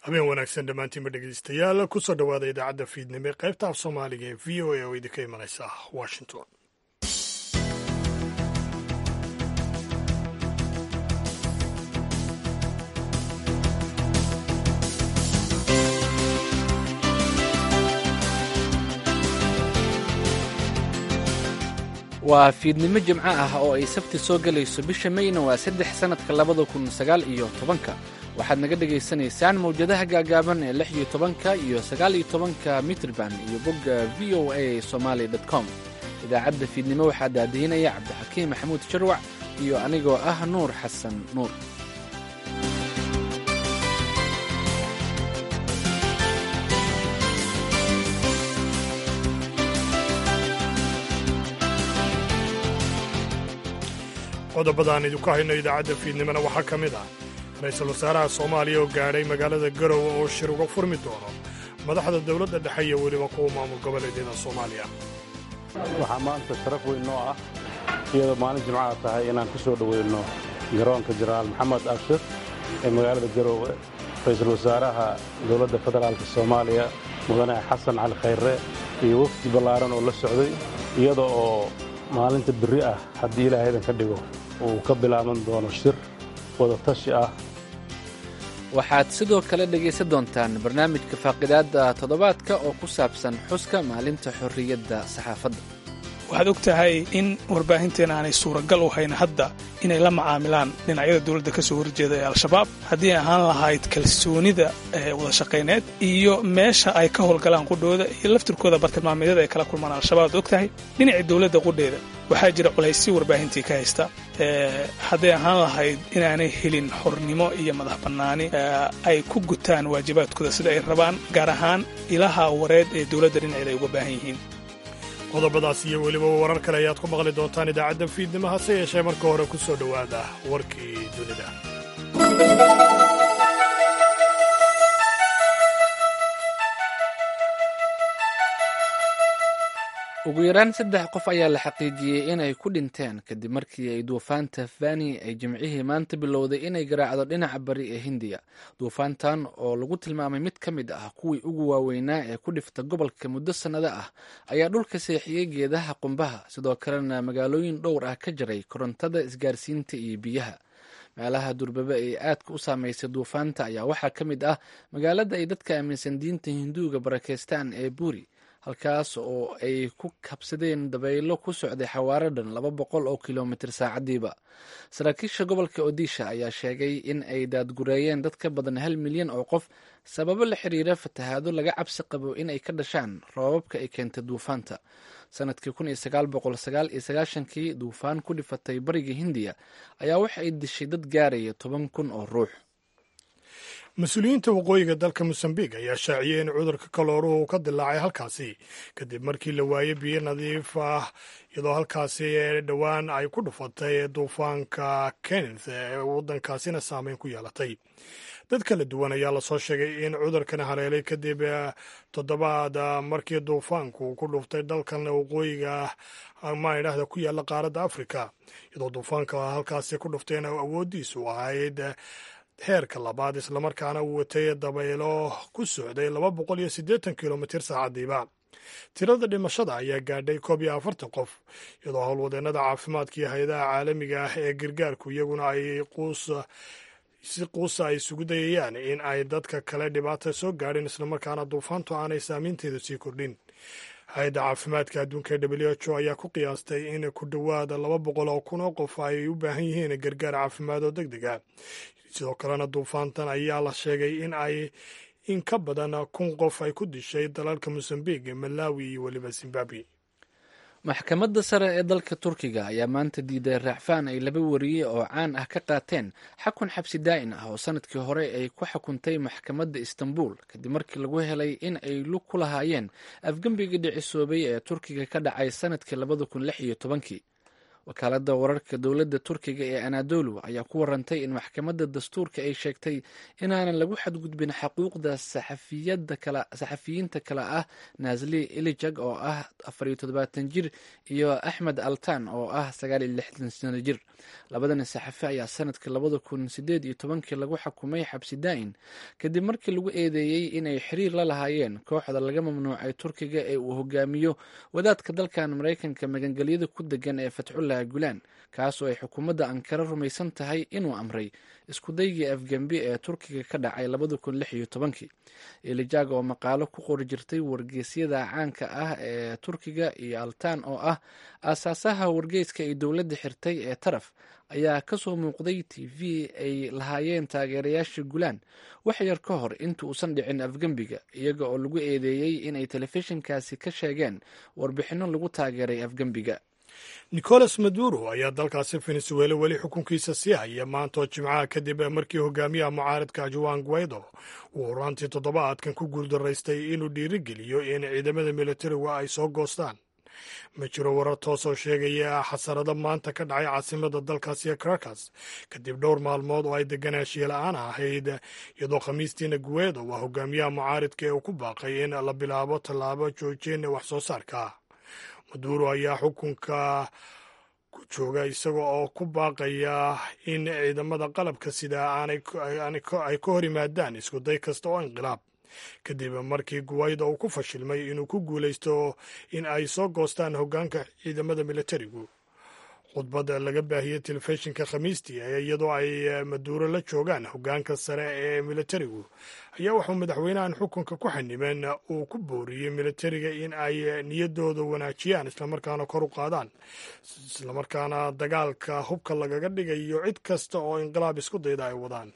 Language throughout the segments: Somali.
habeen wanaagsan dhammaantiinba dhegeystayaal kusoo dhowaada idaacadda fiidnimo ee qaybta af soomaaliga ee v o a oo idinka imanaysa washington waa fiidnimo jimco ah oo ay sabti soo gelayso bisha mayna waa saddex sannadka labada kun sagaal iyo tobanka waxaad naga dhagaysanaysaan mawjadaha gaagaaban ee lix iyo tobanka iyo sagaal iyo tobanka mitrban iyo bogga v o a somaali com idaacadda fiidnimo waxaa daadihinaya cabdixakiim maxamuud sharwac iyo anigoo ah nuur xasan nuur qodobadaan idinku hayno idaacadda fiidnimona waxaa ka mid ah ra-iisul wasaaraha soomaaliya oo gaadhay magaalada garowe oo shir uga furmi doono madaxda dowladda dhexe iyo weliba kuwa maamul goboleedyada soomaaliya waxaa maanta sharaf weyn noo ah iyadoo maalin jimcaha tahay inaan ku soo dhoweyno garoonka jenaraal maxamed abshir ee magaalada garowe ra-iisul wasaaraha dowladda federaalka soomaaliya mudane xasan cali khayre iyo wafdi ballaaran oo la socday iyada oo maalinta berri ah haddii ilaahaydan ka dhigo uu ka bilaaban doono shir wadatashi ah waxaad sidoo kale dhegaysan doontaan barnaamijka faaqidaadda toddobaadka oo ku saabsan xuska maalinta xorriyadda saxaafadda waxaad og tahay in warbaahinteena aanay suuragal u hayn hadda inay la macaamilaan dhinacyada dowladda ka soo horjeeda ee al-shabaab haddii ahaan lahayd kalsoonida wadashaqayneed iyo meesha ay ka howlgalaan qudhooda iyo laftirkooda bartilmaameedyada ay kala kulmaan al-shabaab ad og tahay dhinacii dowladda qudheeda waxaa jira culayssi warbaahintii ka haysta hadday ahaan lahayd inaanay helin xornimo iyo madax bannaani ay ku gutaan waajibaadkooda sida ay rabaan gaar ahaan ilaha wareed ee dowladda dhinaceeda ay uga baahan yihiin qodobadaas iyo weliba warar kale ayaad ku maqli doontaan idaacadda fiidnimo hase yeeshee marka hore ku soo dhowaada warkii dunida ugu yaraan saddex qof ayaa la xaqiijiyey inay ku dhinteen kadib markii ay duufaanta fani ay jimcihii maanta bilowday inay garaacdo dhinaca bari ee hindiya duufaantan oo lagu tilmaamay mid ka mid ah kuwii ugu waaweynaa ee ku dhifta gobolka muddo sannado ah ayaa dhulka seexiyey geedaha qumbaha sidoo kalena magaalooyin dhowr ah ka jaray korontada isgaarsiinta iyo biyaha meelaha durbaba ee aadka u saameysay duufaanta ayaa waxaa ka mid ah magaalada ay dadka aaminsan diinta hinduuga barakeystaan ee buuri halkaas oo ay ku kabsadeen dabaylo ku socday xawaaro dhan laba boqol oo kilomitir saacadiiba saraakiisha gobolka odisha ayaa sheegay in ay daadgureeyeen dad ka badan hal milyan oo qof sababo la xiriira fatahaado laga cabsi qabo in ay ka dhashaan roobabka ay keentay duufaanta sanadkii kun iyo sagaal boqol sagaal iyo sagaashankii duufaan ku dhifatay bariga hindiya ayaa waxa ay dishay dad gaaraya toban kun oo ruux mas-uuliyiinta waqooyiga dalka mosambiq ayaa shaaciyey in cudurka kalooruhu uu ka dilaacay halkaasi kadib markii la waayey biyo nadiif ah iyadoo halkaasi dhowaan ay ku dhufatay duufaanka kenneth ee waddankaasina saameyn ku yeelatay dad kala duwan ayaa lasoo sheegay in cudurkan haleelay kadib toddobaad markii duufaanku ku dhuftay dalkan waqooyiga maidhahda ku yaalla qaaradda afrika iyadoo duufaanka halkaasi ku dhuftayna awooddiisu ahayd heerka labaad islamarkaana uu watay dabaylo ku socday laba boqol iyo siddeetan kilomitir saacadiiba tirada dhimashada ayaa gaadhay koob iyo afartan qof iyadoo howlwadeennada caafimaadka iyo hay-adaha caalamiga ah ee gargaarku iyaguna ay quus si quusa ay isugu dayayaan in ay dadka kale dhibaata soo gaadhin islamarkaana duufaantu aanay saamaynteedu sii kordhin hay-adda caafimaadka adduunka ee w h o ayaa ku qiyaastay in ku dhowaada laba boqol oo kun oo qof ay u baahan yihiin gargaar caafimaad oo deg deg a sidoo kalena duufaantan ayaa la sheegay in ay in ka badan kun qof ay ku dishay dalalka mosambiq malawi iyo weliba zimbabwe maxkamadda sare ee dalka turkiga ayaa maanta diiday raacfaan ay laba wariye oo caan ah ka qaateen xakun xabsi daa'in ah oo sanadkii hore ay ku xukuntay maxkamadda istanbul kadib markii lagu helay in ay lug ku lahaayeen afgembigii dhicisoobay ee turkiga ka dhacay sanadkii labada kun lix iyo tobankii wakaaladda wararka dowladda turkiga ee anadolu ayaa ku warantay in maxkamadda dastuurka ay sheegtay inaanan lagu xadgudbin xaquuqda saxafiyiinta kale ah nasli ilijag oo ah afariyo toddobaatan jir iyo axmed altan oo ah sagaal iyo lixdan sano jir labadan saxafi ayaa sanadkii labada kun sideed iyo tobankii lagu xukumay xabsi daa'in kadib markii lagu eedeeyey inay xiriir la lahaayeen kooxda laga mamnuucay turkiga ee uu hogaamiyo wadaadka dalkan maraykanka magangelyada ku degan ee fatxullah gulaan kaasoo ay xukuumadda ankara rumaysan tahay inuu amray iskudaygii afgembi ee turkiga ka dhacay labada kun lix iyo tobankii ilijag oo maqaalo ku qori jirtay wargeysyada caanka ah ee turkiga iyo altan oo ah aasaasaha wargeyska ay dowladda xirtay ee taraf ayaa kasoo muuqday t v ay lahaayeen taageerayaasha gulaan wax yar ka hor inta uusan dhicin afgembiga iyaga oo lagu eedeeyey inay telefishinkaasi ka sheegeen warbixinno lagu taageeray afgembiga nicolas maduro ayaa dalkaasi venezuela weli xukunkiisa sii haya maantoo jimcaha kadib markii hogaamiyaha mucaaradka juan guaido uu horaantii toddobaadkan ku guuldaraystay inuu dhiirigeliyo in ciidamada militariga ay soo goostaan ma jiro warar toosoo sheegaya xasarado maanta ka dhacay caasimada dalkaasi caracas kadib dhowr maalmood oo ay deganaanshiya la-aan ahayd iyadoo khamiistiina guedo waa hogaamiyaha mucaaridka ee uu ku baaqay in la bilaabo tallaabo joojin wax soo saarka maduro ayaa xukunka ku jooga isaga oo ku baaqaya in ciidamada qalabka sida ay ka hor yimaadaan iskuday kasta oo inqilaab kadib markii guwayda uu ku fashilmay inuu ku guulaysto in ay soo goostaan hoggaanka ciidamada militarigu khudbadda laga baahiyey telefishinka khamiistii iyadoo ay maduuro la joogaan hoggaanka sare ee militarigu ayaa waxuu madaxweynahan xukunka ku xanimeen uu ku booriyey militariga in ay niyadooda wanaajiyaan islamarkaana kor u qaadaan islamarkaana dagaalka hubka lagaga dhigayo cid kasta oo inqilaab isku dayda ay wadaan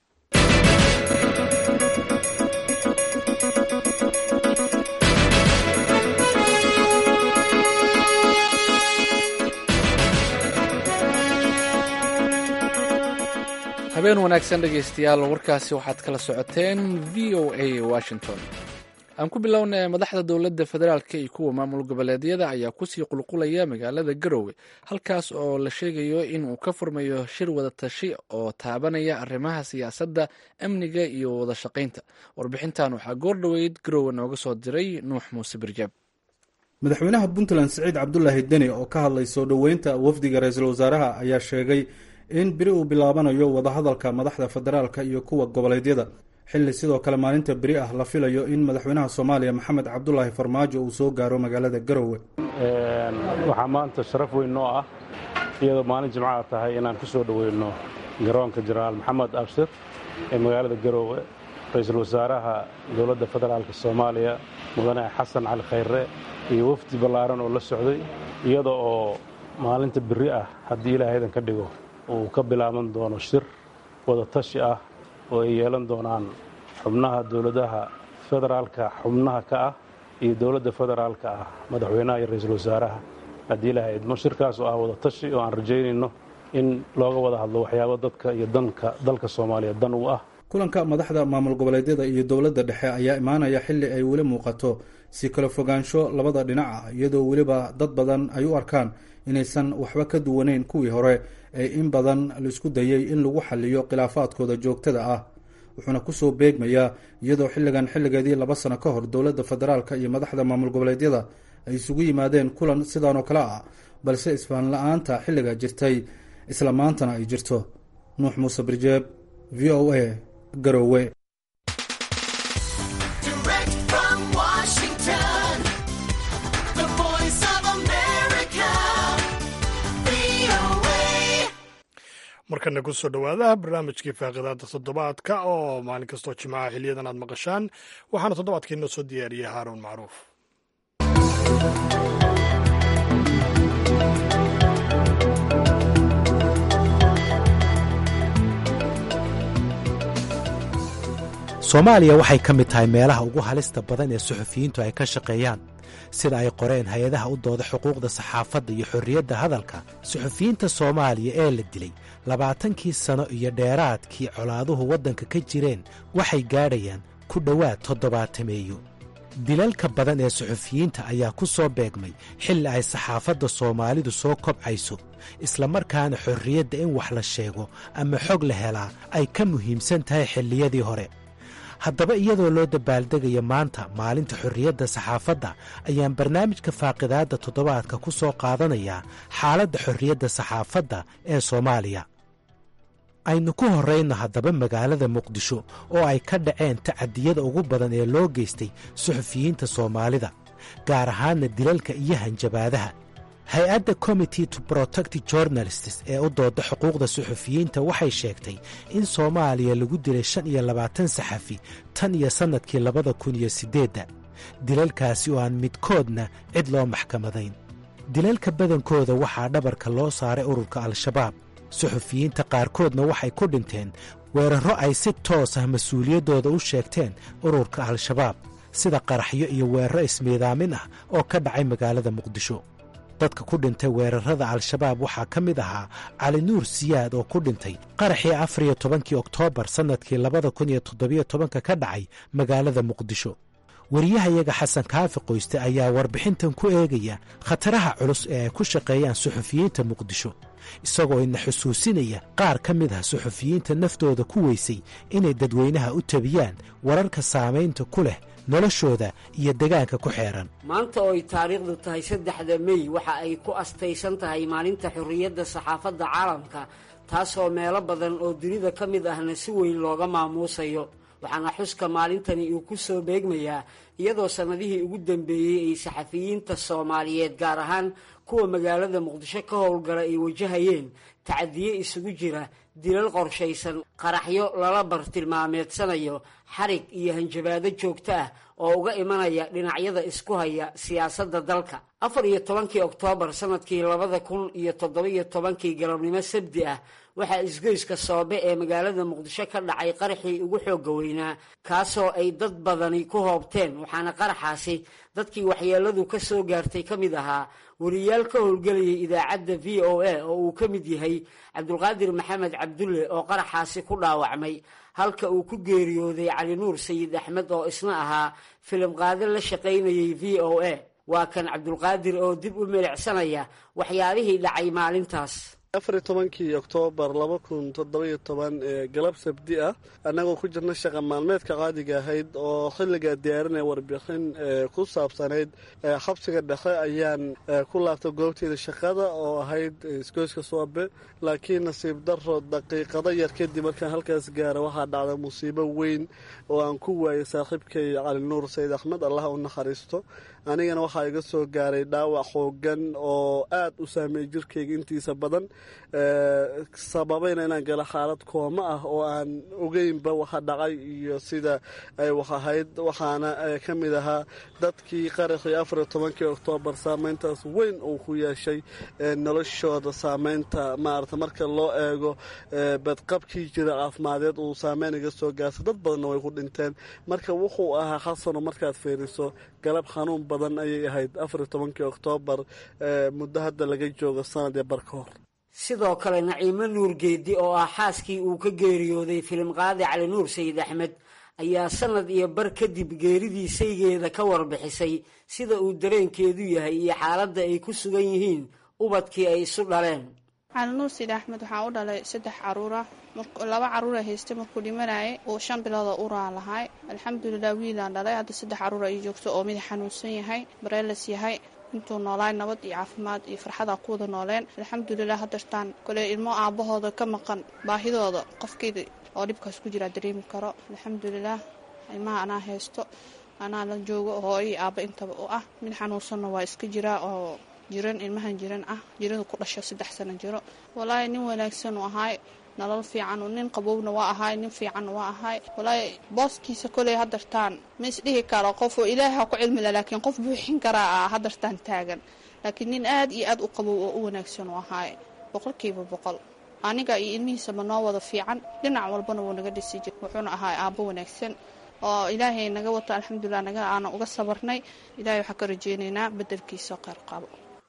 habeen wanaagsan dhegaystayaal warkaasi waxaad kala socoteen v o a washington aan ku bilowna madaxda dowladda federaalk iyo kuwa maamul goboleedyada ayaa kusii qulqulaya magaalada garowe halkaas oo la sheegayo in uu ka furmayo shir wada tashi oo taabanaya arrimaha siyaasadda amniga iyo wada shaqaynta warbixintan waxaa goor dhoweyd garowe nooga soo diray nuux muuse birjaab madaxweynaha puntland siciid cabdulaahi deni oo ka hadlay soo dhoweynta wafdiga ra-iisul wasaaraha ayaa sheegay in beri uu bilaabanayo wadahadalka madaxda federaalka iyo kuwa goboleedyada xilli sidoo kale maalinta beri ah la filayo in madaxweynaha soomaaliya maxamed cabdulaahi farmaajo uu soo gaaro magaalada garowe waxaa maanta sharaf weyn noo ah iyadoo maalin jimcaha tahay inaan ku soo dhoweyno garoonka jenaraal maxamed abshir ee magaalada garowe ra-iisul wasaaraha dowladda federaalka soomaaliya mudane xasan cali khayre iyo wafdi ballaaran oo la socday iyada oo maalinta beri ah haddii ilaahaydan ka dhigo uu ka bilaaban doono shir wada tashi ah oo ay yeelan doonaan xubnaha dowladaha federaalka xubnaha ka ah iyo dowladda federaalka ah madaxweynaha iyo ra-iisul wasaaraha haddii ilahay idmo shirkaas oo ah wada tashi oo aan rajaynayno in looga wada hadlo waxyaabo dadka iyo danka dalka soomaaliya dan u ah kulanka madaxda maamul goboleedyada iyo dowladda dhexe ayaa imaanaya xilli ay weli muuqato si kala fogaansho labada dhinac ah iyadoo weliba dad badan ay u arkaan inaysan waxba ka duwanayn kuwii hore ee in badan laisku dayey in lagu xaliyo khilaafaadkooda joogtada ah wuxuuna kusoo beegmayaa iyadoo xilligan xilligeedii laba sano ka hor dowladda federaalka iyo madaxda maamul goboleedyada ay isugu yimaadeen kulan sidan oo kale ah balse isfaan la-aanta xilliga jirtay isla maantana ay jirto nuux muuse birjeeb v o a garowe markana kusoo dhowaada barnaamijkii faaqidaada toddobaadka oo maalin kastoo jimcaha xiliyadan aad maqashaan waxaana toddobaadkii noo soo diyaariyey haaruun macruuf soomaaliya waxay ka mid tahay meelaha ugu halista badan ee suxufiyiintu ay ka shaqeeyaan sida ay qoreen hay-adaha u dooda xuquuqda saxaafadda iyo xorriyadda hadalka suxufiyiinta soomaaliya ee la dilay labaatankii sano iyo dheeraadkii colaaduhu waddanka ka jireen waxay gaadhayaan ku dhowaad toddobaatameeyo dilalka badan ee suxufiyiinta ayaa ku soo beegmay xilli ay saxaafadda soomaalidu soo kobcayso islamarkaana xorriyadda in wax la sheego ama xog la helaa ay ka muhiimsan tahay xilliyadii hore haddaba iyadoo loo dabaaldegayo maanta maalinta xorriyadda saxaafadda ayaan barnaamijka faaqidaadda toddobaadka ku soo qaadanayaa xaaladda xorriyadda saxaafadda ee soomaaliya aynu ku horrayno haddaba magaalada muqdisho oo ay ka dhaceen tacadiyada ugu badan ee loo geystay suxufiyiinta soomaalida gaar ahaanna dilalka iyo hanjabaadaha hay-adda committee to protect journalists ee u dooda xuquuqda suxufiyiinta waxay sheegtay in soomaaliya lagu dilay shan iyo labaatan saxafi tan iyo sannadkii labada kun iyo siddeedda dilalkaasi oo aan midkoodna cid loo maxkamadayn dilalka badankooda waxaa dhabarka loo saaray ururka al-shabaab suxufiyiinta qaarkoodna waxay ku dhinteen weerarro ay si toos ah mas-uuliyaddooda u sheegteen ururka al-shabaab sida qaraxyo iyo weeraro ismiidaamin ah oo ka dhacay magaalada muqdisho dadka ku dhintay weerarrada al-shabaab waxaa ka mid ahaa cali nuur siyaad oo ku dhintay qaraxii afar iyo tobankii oktoobar sannadkii labada kun iyo toddobiyo tobanka ka dhacay magaalada muqdisho wariyahayaga xasan kaafi qoyste ayaa warbixintan ku eegaya khataraha culus ee ay ku shaqeeyaan suxufiyiinta muqdisho isagoo ina xusuusinaya qaar ka mid ah suxufiyiinta naftooda ku weysay inay dadweynaha u tabiyaan wararka saamaynta ku leh noloshooda iyo degaanka ku xeeran maanta oo ay taariikhdu tahay saddexda mey waxa ay ku astaysan tahay maalinta xorriyadda saxaafadda caalamka taasoo meelo badan oo dunida ka mid ahna si weyn looga maamuusayo waxaana xuska maalintani uu ku soo beegmayaa iyadoo sannadihii ugu dambeeyey ay saxafiyiinta soomaaliyeed gaar ahaan kuwa magaalada muqdisho ka howlgala ay wajahayeen tacadiye isugu jira dilal qorshaysan qaraxyo lala bartilmaameedsanayo xarig iyo hanjabaado joogto ah oo uga imanaya dhinacyada isku haya siyaasadda dalka afar iyo tobankii oktoobar sannadkii labada kun iyo toddobiyo tobankii galabnimo sabdi ah waxaa isgoyska soobe ee magaalada muqdisho ka dhacay qaraxii ugu xoogga weynaa kaasoo ay dad badani ku hoobteen waxaana qaraxaasi dadkii waxyeeladu ka soo gaartay ka mid ahaa wariyaal ka howlgelayay idaacadda v o a oo uu ka mid yahay cabdulqaadir maxamed cabdulle oo qaraxaasi ku dhaawacmay halka uu ku geeriyooday cali nuur sayid axmed oo isna ahaa filim qaade la shaqaynayay v o a waa kan cabdulqaadir oo dib u milicsanaya waxyaabihii dhacay maalintaas afariy tobankii oktoobar laba kun toddobiyo toban ee galab sabdi ah annagoo ku jirna shaqa maalmeedka qaadiga ahayd oo xilligaa diyaarinaya warbixin ku saabsanayd xabsiga dhexe ayaan ku laabtay goobteeda shaqada oo ahayd isgoyska soobe laakiin nasiib daro daqiiqado yar kadib markaan halkaas gaara waxaa dhacda musiibo weyn oo aan ku waayay saaxiibkay cali nuur sayid axmed allah u naxariisto anigana waxaa iga soo gaaray dhaawac xoogan oo aad u saameeyey jirkayga intiisa badan sababayna inaan galo xaalad kooma ah oo aan ogeynba waxa dhacay iyo sida ay wax ahayd waxaana ka mid ahaa dadkii qaraxii afariyo tobankii oktoobar saameyntaas weyn uu ku yeeshay noloshooda saameynta maarata marka loo eego badqabkii jira caafimadeed uu saameyn iga soo gaarsa dad badanna way ku dhinteen marka wuxuu ahaa xasano markaad fiiriso galab xanuun badan ayay ahayd afariyo tobankii oktoobar muddo hadda laga joogo sanad iyo bar ka hor sidoo kale naciimo nuur geedi oo ah xaaskii uu ka geeriyooday filim qaadi cali nuur sayid axmed ayaa sanad iyo bar kadib geeridii saygeeda ka warbixisay sida uu dareenkeedu yahay iyo xaaladda ay ku sugan yihiin ubadkii ay isu dhaleen cali nuur sayid axmed waxaa u dhalay saddex caruura laba caruura haystay markuu dhimanayay uu shan bilooda uraa lahay alxamdulilah wiilaan dhalay hadda saddex caruur ay joogto oo mid xanuunsan yahay bareelas yahay intuu noolaay nabad iyo caafimaad iyo farxada ku wada nooleen alxamdulilah hadartaan kole ilmo aabahooda ka maqan baahidooda qofkeeda oo dhibkaas ku jiraa dareemi karo alxamdulilah ilmaha anaa haysto anaa la joogo hooyo aaba intaba u ah mid xanuunsanna waa iska jiraa oo jiran ilmahan jiran ah jirada ku dhasho saddex sano jiro walaahi nin wanaagsan u ahaay nolol fiican nin qabowna waa ahaay nin fiicanna waa ahaay walaahi booskiisa koley hadartaan ma isdhihi karo qof oo ilaaha ku cilmila laakiin qof buuxin karaa ah hadartaan taagan laakiin nin aad iyo aad u qabow oo u wanaagsan u ahaay boqolkiiba boqol aniga iyo ilmihiisaba noo wada fiican dhinac walbana wuu naga dhisi jir wuxuuna ahaay aabbo wanaagsan oo ilaahay naga wato alxamdulilah naga aana uga sabarnay ilahay waxaan ka rajeynaynaa bedelkiisa qeyr qabo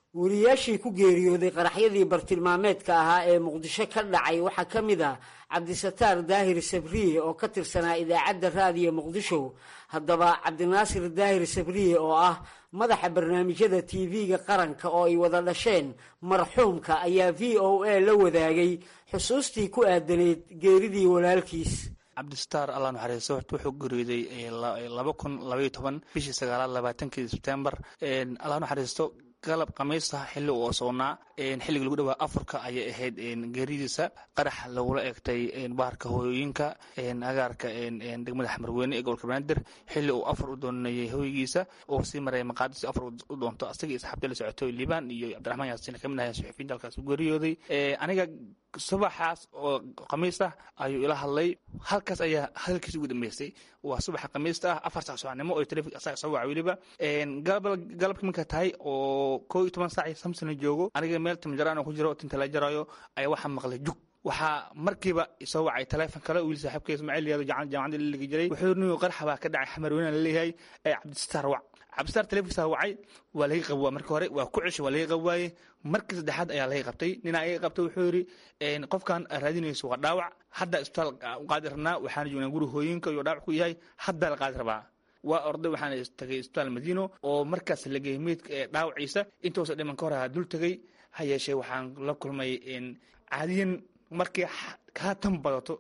wariyaashii ku geeriyooday qaraxyadii bartilmaameedka ahaa ee muqdisho ka dhacay waxaa ka mid ah cabdisataar daahir sabriye oo ka tirsanaa idaacadda raadiyo muqdisho haddaba cabdinaasir daahir sabriye oo ah madaxa barnaamijyada tv-ga qaranka oo ay wada dhasheen marxuumka ayaa v o a la wadaagay xusuustii ku aadaneyd geeridii walaalkiis cabdisataar allah naxariiso wuxuu geeriyooday laba kun labaiyo toban bishii sagaalaad labaatankii sebtembar allah naxariisto galab khamiista xilli uu osoonaa xilliga lagu dhawaa afurka ayay ahayd geeridiisa qarax lagula eegtay baharka hooyooyinka agaarka degmada xamarweyne ee gobolka banaadir xilli uu afur u doonayay hooygiisa oo sii maraya maqaadis afur u doonto asagii asxaabtii la socotoy liibaan iyo cabdiraxmaan yaasiin ka mid ahay suxufiyiinta halkaas u geeriyooday aniga subaxaas oo khamiis ah ayuu ila hadlay halkaas ayaa hadalkiisa ugu dambeysay waa subaxa khamiista ah afar sac subaxnimo oo telefik asaga soo waca weliba galabka marka tahay oo koo iyo toban saac samsona joogo aniga meel timjaraan ku jiro tinta la jaraayo ayaa waxaa maqlay jug waxaa markiiba soo wacay taleefon kale wiil saaxiibka ismaaciil yaado jaamacadda la ligi jiray wuxuu niyo qarxa baa ka dhacay xamarweyne laleeyahay ee cabdisataar wac cabdisataar taleefonkiisa wacay waa laga qabwaa marka hore waa ku ceshay waa laga qabwaaye markii saddexaad ayaa laga qabtay ninaa iga qabtay wuxuu yidhi qofkan raadinayso waa dhaawac hadda isbitaal u qaadi rabnaa waxaana joognaa guri hooyinka iyo dhaawac ku yahay haddaa la qaadi rabaa waa orday waxaana tagay isbitaal madiino oo markaas la geeyey meydka ee dhaawaciisa intuusa dhiman ka hor ahaa dul tegey ha yeeshee waxaan la kulmay caadiyan markii kaa tan badato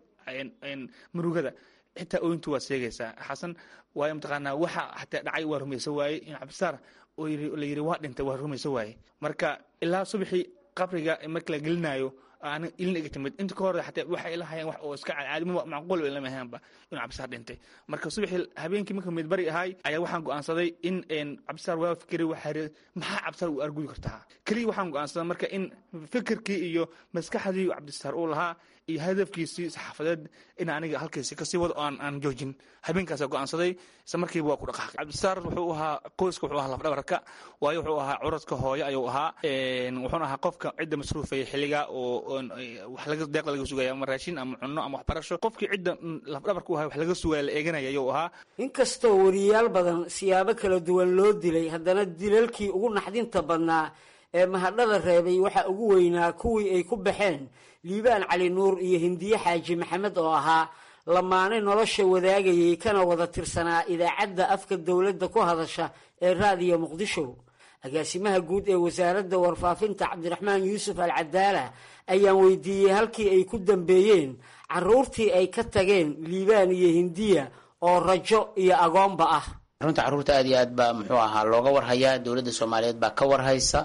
murugada xitaa ooyintu waa sheegaysaa xasan waayo mataqaanaa waxa xataa dhacay waa rumayso waaye in cabdisaar oo la yidhi waa dhintay waa rumayso waaye marka ilaa subaxii qabriga marka la gelinayo aan ilin iga timid inta ka hor xataa waxay ila hayaan wax oo iska caadi macquul bay lama ahaanba inuu cabdisaar dhintay marka subaxii habeenkii marka midbari ahay ayaa waxaan go'aansaday in cabdisaar waa fikray waxaa yidhi maxaa cabdisaar uu argudi kartaa keliya waxaan go'aansaday marka in fikirkii iyo maskaxdii cabdisaar uu lahaa iyo hadafkiisii saxaafadeed in aniga halkiisi kasii wado aan aan joojin habeenkaasa go'aansaday isla markiiba waa ku dhaqaaqay cabdisaar wuxuu ahaa qoyska wuxuu ahaa lafdhabarka waayo wuxuu ahaa curadka hooyo ayuu ahaa wuxuuna ahaa qofka cidda masruufaya xilliga oo wax laga deeqda laga sugaya ama raashin ama cunno ama waxbarasho qofkii cidda lafdhabarka u ahaa wax laga sugaya la eeganaya ayuu ahaa inkastoo wariyaal badan siyaabo kala duwan loo dilay haddana dilalkii ugu naxdinta badnaa ee mahadhada reebay waxaa ugu weynaa kuwii ay ku baxeen liibaan cali nuur iyo hindiye xaaji maxamed oo ahaa lamaane nolosha wadaagayay kana wada tirsanaa idaacadda afka dowladda ku hadasha ee raadiyo muqdisho agaasimaha guud ee wasaaradda warfaafinta cabdiraxmaan yuusuf al cadaala ayaan weydiiyey halkii ay ku dambeeyeen caruurtii ay ka tageen liibaan iyo hindiya oo rajo iyo agoonba ah runta carruurta aad iyo aad baa muxuu ahaa looga warhayaa dowladda soomaaliyeed baa ka warhaysa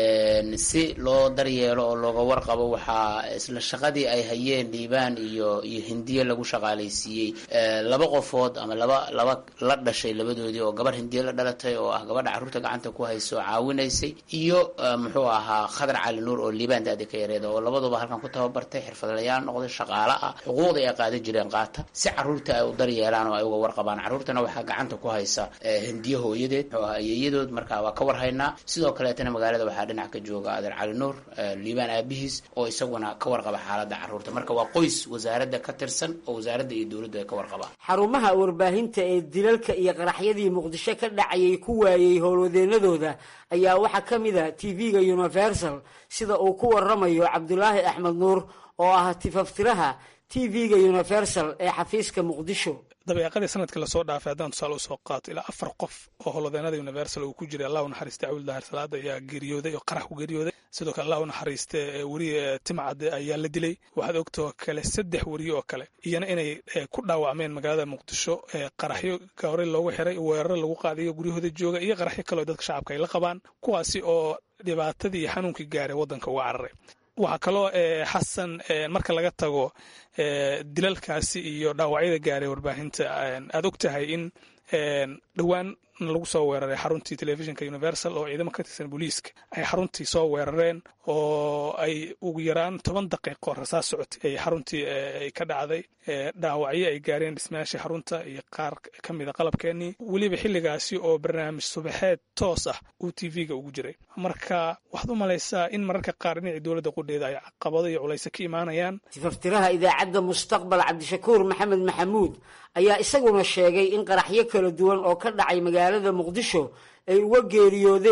si loo daryeelo oo looga warqabo waxaa isla shaqadii ay hayeen liibaan iyo iyo hindiye lagu shaqaalaysiiyey laba qofood ama laba laba la dhashay labadoodii oo gabar hindiye la dhalatay oo ah gabadha carruurta gacanta ku hayso caawinaysay iyo muxuu ahaa khadar cali nuur oo liibaan daadi ka yareeda oo labaduba halkan ku tababartay xirfadlayaal noqday shaqaale ah xuquuqda ay qaadan jireen qaata si carruurta ay u daryeelaan oo ay uga warqabaan carruurtana waxaa gacanta ku haysa hindiye hooyadeed muxuu ahaa iyadood markaa waa ka warhaynaa sidoo kaleetana magaalada waxaa dhinac ka jooga adeer cali nuur liibaan aabihiis oo isaguna ka warqaba xaaladda carruurta marka waa qoys wasaaradda ka tirsan oo wasaaradda iyo dowladdu ay ka warqabaan xarumaha warbaahinta ee dilalka iyo qaraxyadii muqdisho ka dhacayay ku waayey howlwadeenadooda ayaa waxaa ka mid a tv-ga universal sida uu ku waramayo cabdulaahi axmed nuur oo ah tifaftiraha tv-ga universal ee xafiiska muqdisho dabeeqadii sanadkii lasoo dhaafay haddaan tusaale usoo qaato ilaa afar qof oo howlwadeenada universal uu ku jiray allah u naxariiste cawil daahir salaada ayaa geeriyooday oo qarax ku geeriyooday sidoo kale allah u naxariiste weriye timcade ayaa la dilay waxaad ogtoo kale saddex weriye oo kale iyana inay ku dhaawacmeen magaalada muqdisho qaraxyo hore loogu xiray weeraro lagu qaadayo guryahooda jooga iyo qaraxyo kaleo dadka shacabka ay la qabaan kuwaasi oo dhibaatadii iyo xanuunkii gaaray waddanka uga cararay waxaa kaloo xasan marka laga tago dilalkaasi iyo dhaawacyada gaaray warbaahinta aad og tahay in dhowaan lagu soo weeraray xaruntii telefishinka universal oo ciidamo ka tirsan booliiska ay xaruntii soo weerareen oo ay ugu yaraan toban daqiiqo rasaas socotay ay xaruntii ay ka dhacday dhaawacyo ay gaareen dhismayaashii xarunta iyo qaar ka mida qalabkeenii weliba xilligaasi oo barnaamij subaxeed toos ah uu t v-ga ugu jiray marka waxaad u malaysaa in mararka qaar dhinacii dowladda qudheeda ay caqabado iyo culayse ka imaanayaan tifaftiraha idaacadda mustaqbal cabdishakuur maxamed maxamuud ayaa isaguna sheegay in qaraxyo kala duwan oo ka dhacay magaalada muqdisho ay uga geeriyoodeen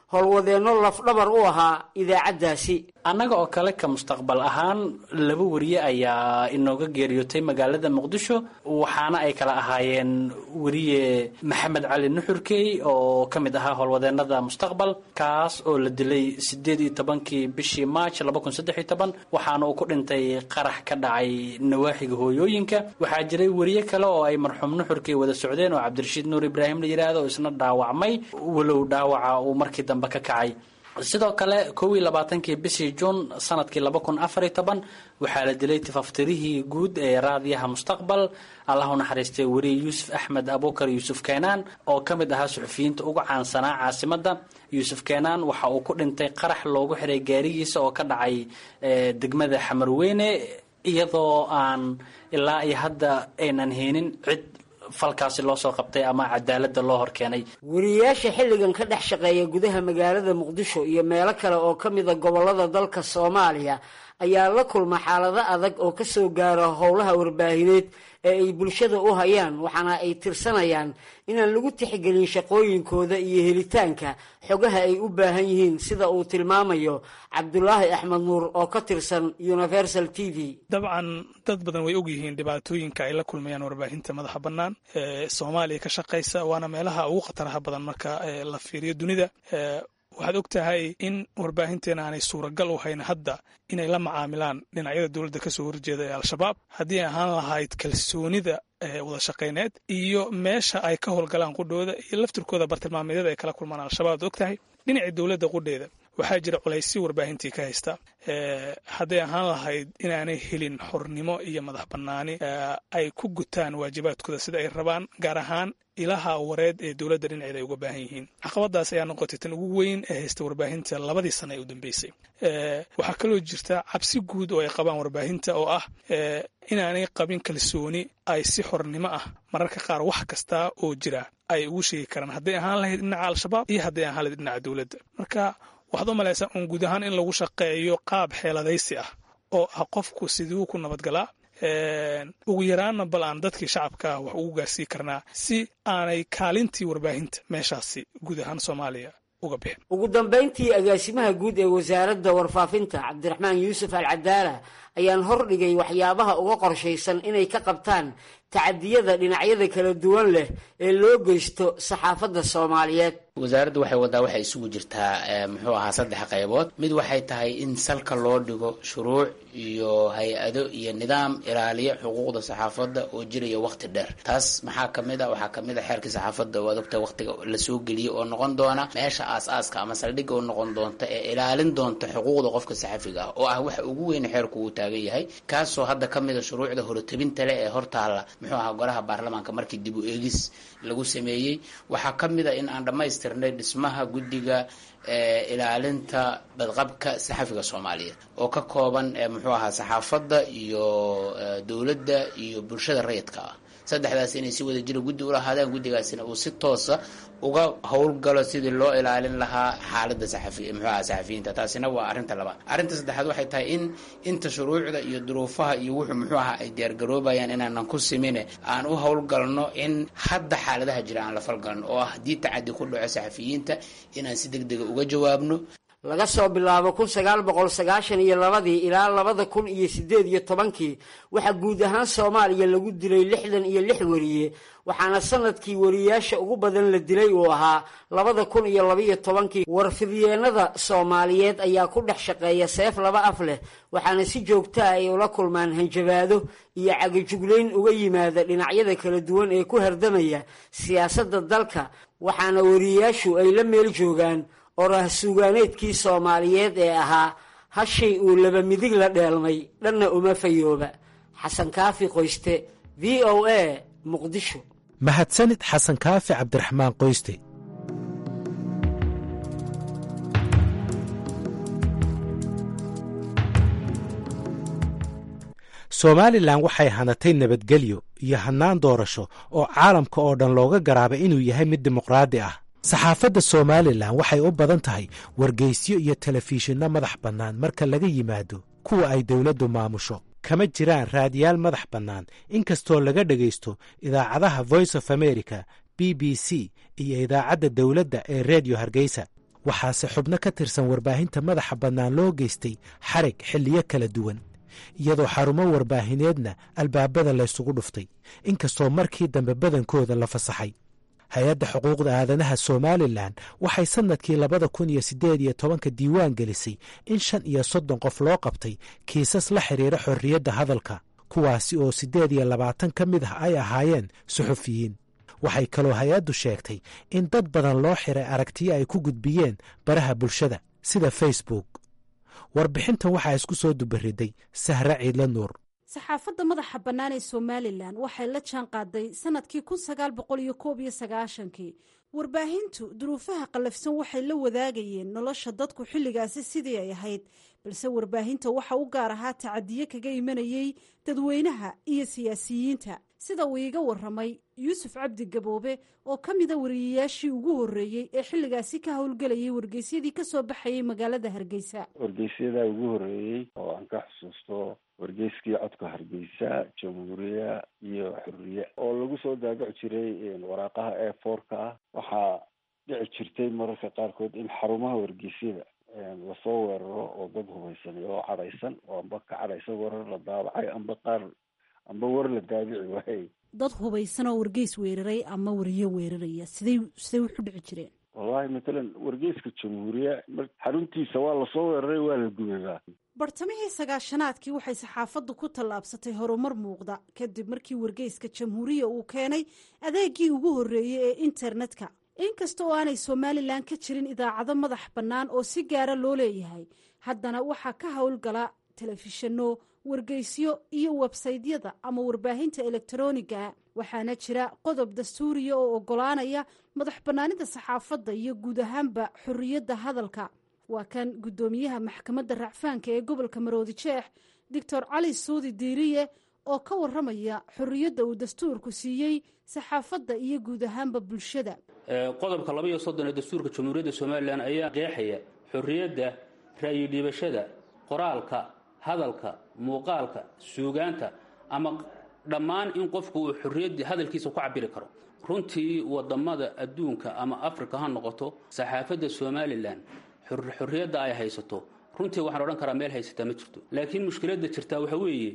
howlwadeenno lafdhabar u ahaa idaacaddaasi annaga oo kale ka mustaqbal ahaan laba wariye ayaa inooga geeriyootay magaalada muqdisho waxaana ay kala ahaayeen weriye maxamed cali nuxurkey oo ka mid ahaa howlwadeenada mustaqbal kaas oo la dilay sideed iyo tobankii bishii march laba kun saddex iyo toban waxaana uu ku dhintay qarax ka dhacay nawaaxiga hooyooyinka waxaa jiray weriye kale oo ay marxuum nuxurkey wada socdeen oo cabdirashiid nuur ibraahim la yidhaahdo oo isna dhaawacmay walow dhaawaca uu markii dambe ka kacay sidoo kale kow iyo labaatankii bishii juun sanadkii laba kun afariyo toban waxaa la dilay tifaftirihii guud ee raadiyaha mustaqbal allah u naxariistay weriye yuusuf axmed abukar yuusuf keenaan oo ka mid ahaa suxufiyiinta ugu caansanaa caasimadda yuusuf keenaan waxa uu ku dhintay qarax loogu xiray gaarigiisa oo ka dhacay degmada xamarweyne iyadoo aan ilaa iyo hadda aynan heenin cid falkaasi loo soo qabtay ama cadaaladda loo horkeenay wariyayaasha xilligan ka dhex shaqeeya gudaha magaalada muqdisho iyo meelo kale oo ka mida gobollada dalka soomaaliya ayaa la kulma xaalado adag oo ka soo gaara howlaha warbaahineed ee ay bulshada u hayaan waxaana ay tirsanayaan inaan lagu tixgelin shaqooyinkooda iyo helitaanka xogaha ay u baahan yihiin sida uu tilmaamayo cabdulaahi axmed nuur oo ka tirsan universal t v dabcan dad badan way ogyihiin dhibaatooyinka ay la kulmayaan warbaahinta madaxa bannaan ee soomaaliya ka shaqaysa waana meelaha ugu khataraha badan marka la fiiriyo dunida waxaad og tahay in warbaahinteena aanay suuragal u hayn hadda inay la macaamilaan dhinacyada dowladda ka soo horjeeda ee al-shabaab haddii ay ahaan lahayd kalsoonida wada shaqayneed iyo meesha ay ka howlgalaan qudhooda iyo laftirkooda bartilmaameedyada ay kala kulmaan al-shabaab ad og tahay dhinacii dowladda qudheeda waxaa jira culaysyo warbaahintii ka haysta hadday ahaan lahayd inaanay helin xornimo iyo madax bannaani ay ku gutaan waajibaadkooda sida ay rabaan gaar ahaan ilaha wareed ee dowladda dhinaceeda ay uga baahan yihiin caqabadaas ayaa noqotay tan ugu weyn ee haysta warbaahinta labadii sana ee u dambeysay waxaa kaloo jirta cabsi guud oo ay qabaan warbaahinta oo ah inaanay qabin kalsooni ay si xornimo ah mararka qaar wax kasta oo jira ay ugu sheegi karaan hadday ahaan lahayd dhinaca al-shabaab iyo hadday ahaan lahayd dhinaca dowladda marka waxaad u malaysaa uun guud ahaan in lagu shaqeeyo qaab xeeladaysi ah oo ah qofku siduu ku nabadgalaa ugu yaraanna bal aan dadkii shacabka wax ugu gaarsii karnaa si aanay kaalintii warbaahinta meeshaasi guud ahaan soomaaliya uga bixin ugu dambayntii agaasimaha guud ee wasaaradda warfaafinta cabdiraxmaan yuusuf al cadaala ayaan hordhigay waxyaabaha uga qorshaysan inay ka qabtaan tacadiyada dhinacyada kala duwan leh ee loo geysto saxaafadda soomaaliyeed wasaaraddu waxay waddaa waxay isugu jirtaa muxuu ahaa saddex qaybood mid waxay tahay in salka loo dhigo shuruuc iyo hay-ado iyo nidaam ilaaliya xuquuqda saxaafadda oo jiraya waqti dheer taas maxaa kamid a waxaa kamid a xeerkii saxaafadda oo adogta waqtiga lasoo geliyay oo noqon doona meesha aas-aaska ama saldhigga oo noqon doonta ee ilaalin doonta xuquuqda qofka saxafiga ah oo ah waxa ugu weyn xeerku uu taagan yahay kaasoo hadda kamid a shuruucda horotebinta leh ee hortaalla muxuu ahaa golaha baarlamaanka markii dib u eegis lagu sameeyey waxaa kamid a in aan dhammaystirnay dhismaha guddiga ilaalinta badqabka saxafiga soomaaliyeed oo ka kooban muxuu ahaa saxaafadda iyo dowladda iyo bulshada rayidka ah saddexdaas inay si wada jira guddi ulahaadaan guddigaasina uu si toosa uga howlgalo sidii loo ilaalin lahaa xaalada saxafi muxuu aha saxafiyiinta taasina waa arrinta labaad arrinta saddexaad waxay tahay in inta shuruucda iyo duruufaha iyo wuxuu muxuu ahaa ay diyaargaroobayaan inaanan ku simine aan u howlgalno in hadda xaaladaha jira aan la falgalno oo ah haddii tacadi ku dhaco saxafiyiinta inaan si deg dega uga jawaabno laga soo bilaabo kun sagaal boqol sagaashan iyo labadii ilaa labada kun iyo sideed iyo tobankii waxaa guud ahaan soomaaliya lagu dilay lixdan iyo lix weriye waxaana sanadkii wariyaasha ugu badan la dilay uu ahaa labada kun iyo labaiyo tobankii warfidyeenada soomaaliyeed ayaa ku dhex shaqeeya seef laba af leh waxaana si joogtaa ay ula kulmaan hanjabaado iyo cagajuglayn uga yimaada dhinacyada kala duwan ee ku hardamaya siyaasadda dalka waxaana wariyayaashu ay la meel joogaan orah suugaaneedkii soomaaliyeed ee ahaa hashay uu laba midig la dheelmay dhanna uma fayooba xasan kaafi qoyste v o a muqdisho mahadsanid xasan kaafi cabdiraxmaan qoyste somalilan waxay hanatay nabadgelyo iyo hannaan doorasho oo caalamka oo dhan looga garaabay inuu yahay mid dimuqraadi ah saxaafadda somalilan waxay u badan tahay wargeysyo iyo telefishinno madax bannaan marka laga yimaado kuwa ay dowladdu maamusho kama jiraan raadiyaal madax bannaan inkastoo laga dhegaysto idaacadaha voice of america b b c iyo idaacadda dowladda ee redio hargeysa waxaase xubno ka tirsan warbaahinta madaxa bannaan loo geystay xarig xilliyo kala duwan iyadoo xarumo warbaahineedna albaabada laysugu dhuftay inkastoo markii dambe badankooda la fasaxay hay-adda xuquuqda aadanaha somalilan waxay sannadkii labada kun iyo siddeed iyo tobanka diiwaan gelisay in shan iyo soddon qof loo qabtay kiisas la xidhiira xorriyadda hadalka kuwaasi oo siddeed iyo labaatan ka mid ah ay ahaayeen suxufiyiin waxay kaloo hay-addu sheegtay in dad badan loo xiray aragtiyo ay ku gudbiyeen baraha bulshada sida facebook warbixintan waxaa isku soo dubariday sahre ciidla nuur saxaafadda madaxa bannaan ee somalilan waxay la jaan qaaday sannadkii kun sagaal boqol iyo koob iyo sagaashankii warbaahintu duruufaha qallafsan waxay la wadaagayeen nolosha dadku xilligaasi sidii ay ahayd balse warbaahinta waxa u gaar ahaa tacadiye kaga imanayey dadweynaha iyo siyaasiyiinta sida uu iiga waramay yuusuf cabdi gaboobe oo ka mida wariyayaashii ugu horreeyey ee xilligaasi ka howlgelayay wargeysyadii ka soo baxayay magaalada hargeysa wargeysyada ugu horreeyey oo aan ka xusuusto wargeyskii codka hargeysa jamhuuriya iyo xuriye oo lagu soo daabaci jiray waraaqaha e fourka ah waxaa dhici jirtay mararka qaarkood in xarumaha wargeysyada lasoo weeraro oo dad hubaysan oo cadhaysan oo amba ka cadhaysan warar la daabacay amba qaar amba war la daabici waayey dad hubaysan oo wargeys weeraray ama wariyo weeraraya siday siday wuxu dhici jireen wallahi matalan wargeyska jamhuuriya xaruntiisa waa lasoo weeraray waa la gubaybaa bartamihii sagaashanaadkii waxay saxaafaddu ku tallaabsatay horumar muuqda kadib markii wargeyska jamhuuriya uu keenay adeegii ugu horreeyey ee internetka inkasta oo aanay somalilan ka jirin idaacado madax bannaan oo si gaara loo leeyahay haddana waxaa ka howlgala telefishinno wargeysyo iyo websaydyada ama warbaahinta elektroniga waxaana jira qodob dastuuriya oo oggolaanaya madax bannaanida saxaafadda iyo guud ahaanba xorriyadda hadalka waa kan guddoomiyaha maxkamadda racfaanka ee gobolka maroodi jeex doctor cali suudi diiriye oo ka waramaya xorriyadda uu dastuurku siiyey saxaafadda iyo guud ahaanba bulshada qodobka laba iyo soddon ee dastuurka jamhuuriyadda somalilan ayaa qeexaya xorriyadda ra'yi dhiibashada qoraalka hadalka muuqaalka suugaanta ama dhammaan in qofku uu xorriyadda hadalkiisa ku cabiri karo runtii wadamada adduunka ama africa ha noqoto saxaafadda somalilan xorriyadda ay haysato runtii waxaan odhan karaa meel haysataa ma jirto laakiin mushkiladda jirtaa waxa weeye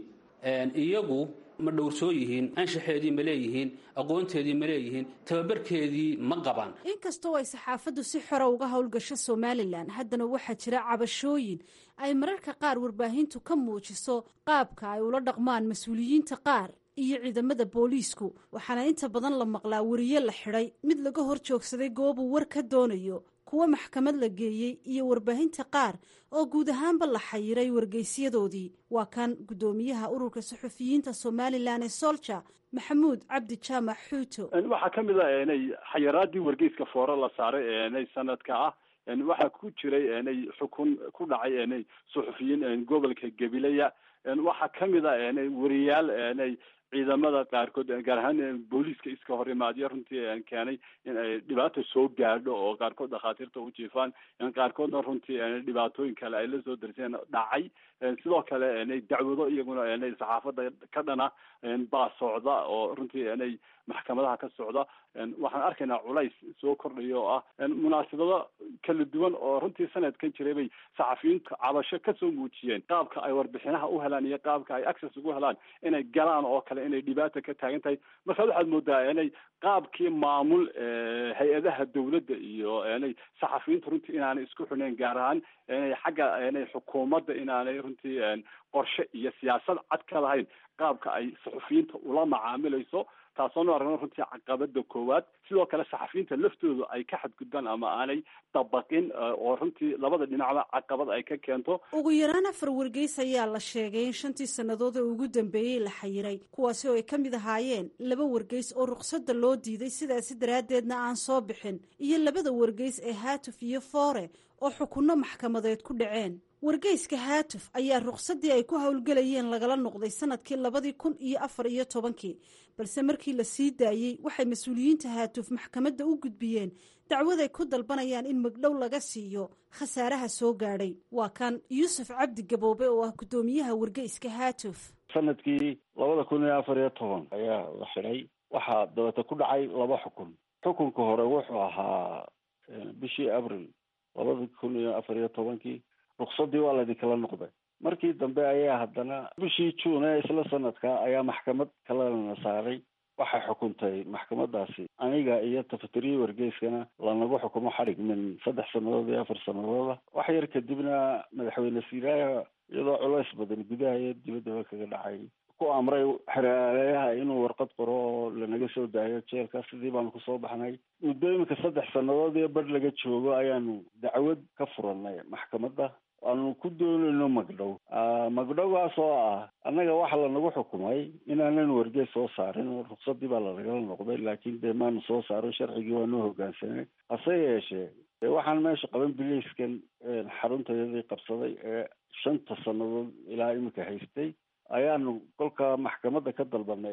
iyagu ma dhowrsoo yihiin anshaxeedii ma leeyihiin aqoonteedii ma leeyihiin tababarkeedii ma qabaan inkastoo ay saxaafaddu si xora uga howlgasho somalilan haddana waxaa jira cabashooyin ay mararka qaar warbaahintu ka muujiso qaabka ay ula dhaqmaan mas-uuliyiinta qaar iyo ciidamada booliisku waxaana inta badan la maqlaa wariye la xidhay mid laga hor joogsaday goobuu war ka doonayo kuwa maxkamad la geeyey iyo warbaahinta qaar oo guud ahaanba la xayiray wargeysyadoodii waa kan guddoomiyaha ururka suxufiyiinta somalilan ee solja maxamuud cabdi jaamac xuuto waxaa ka mid a inay xayiraadii wargeyska foore la saaray inay sanadka ah waxaa ku jiray inay xukun ku dhacay inay suxufiyiin gobolka gabilaya waxaa ka mid a inay wariyaal inay ciidamada qaarkood gaar ahaan booliiska iska hor imaadyo runtii keenay in ay dhibaata soo gaadho oo qaarkood dhakhaatiirta u jiifaan qaarkoodna runtii dhibaatooyin kale ay la soo darseen dhacay sidoo kale inay dacwado iyaguna inay saxaafadda ka dhana baa socda oo runtii inay maxkamadaha ka socda waxaan arkaynaa culays soo kordhaya oo ah munaasabado kala duwan oo runtii sanadkan jiray bay saxafiyiintu cabasho kasoo muujiyeen qaabka ay warbixinaha u helaan iyo qaabka ay access ugu helaan inay galaan oo kale inay dhibaata ka taagan tahay markaad waxaad moodaa inay qaabkii maamul hay-adaha dawladda iyo inay saxafiyiintu runtii inaanay isku xuneyn gaar ahaan inay xagga inay xukuumadda inaanay runtii qorshe iyo siyaasad cad ka lahayn qaabka ay saxufiyiinta ula macaamilayso taasoonu aragno runtii caqabada koowaad sidoo kale saxafiyiinta laftoodu ay ka xadgudbaan ama aanay dabaqin oo runtii labada dhinacba caqabad ay ka keento ugu yaraan afar wargeys ayaa la sheegay in shantii sannadood ee ugu dambeeyey la xayiray kuwaasi oo ay ka mid ahaayeen laba wargeys oo ruqsadda loo diiday sidaasi daraaddeedna aan soo bixin iyo labada wargeys ee haatuf iyo foore oo xukunno maxkamadeed ku dhaceen wargeyska haatuf ayaa ruqsaddii ay ku howlgelayeen lagala noqday sanadkii labadii kun iyo afar iyo tobankii balse markii la sii daayey waxay mas-uuliyiinta haatuf maxkamadda u gudbiyeen dacwad ay ku dalbanayaan in magdhow laga siiyo khasaaraha soo gaadhay waa kan yuusuf cabdi gaboobe oo ah guddoomiyaha wargeyska haatuf sanadkii labada kun iyo afar iyo toban ayaa la xidhay waxaa dabata ku dhacay laba xukun xukunka hore wuxuu ahaa bishii abril labada kun iyo afar iyo tobankii ruksadii waa laydinkala noqday markii dambe ayaa haddana bishii juun ee isla sanadka ayaa maxkamad kalena saaray waxay xukuntay maxkamadaasi aniga iyo tafatiriyi wargeyskana lanagu xukumo xadhig min saddex sannadood iyo afar sanadooda wax yar kadibna madaxweyne siiraaya iyadoo culays badan gudaha iyo dibaddaba kaga dhacay ku amray xeraaleyaha inuu warqad qoro oo lanaga soo daayo jeelka sidii baanu kusoo baxnay muddo iminka saddex sannadood iyo bar laga joogo ayaanu dacwad ka furanay maxkamadda aanu ku doonayno magdhow magdhowgaas oo ah annaga waxa lanagu xukumay inaanan wargees soo saarin ruksadii baa lanagala noqday laakiin dee maanu soo saarin sharcigii waanu hogaansanay hase yeeshee dee waxaan meesha qaban biliiskan xaruntayadii qabsaday ee shanta sannadood ilaa iminka haystay ayaanu kolka maxkamadda ka dalbanay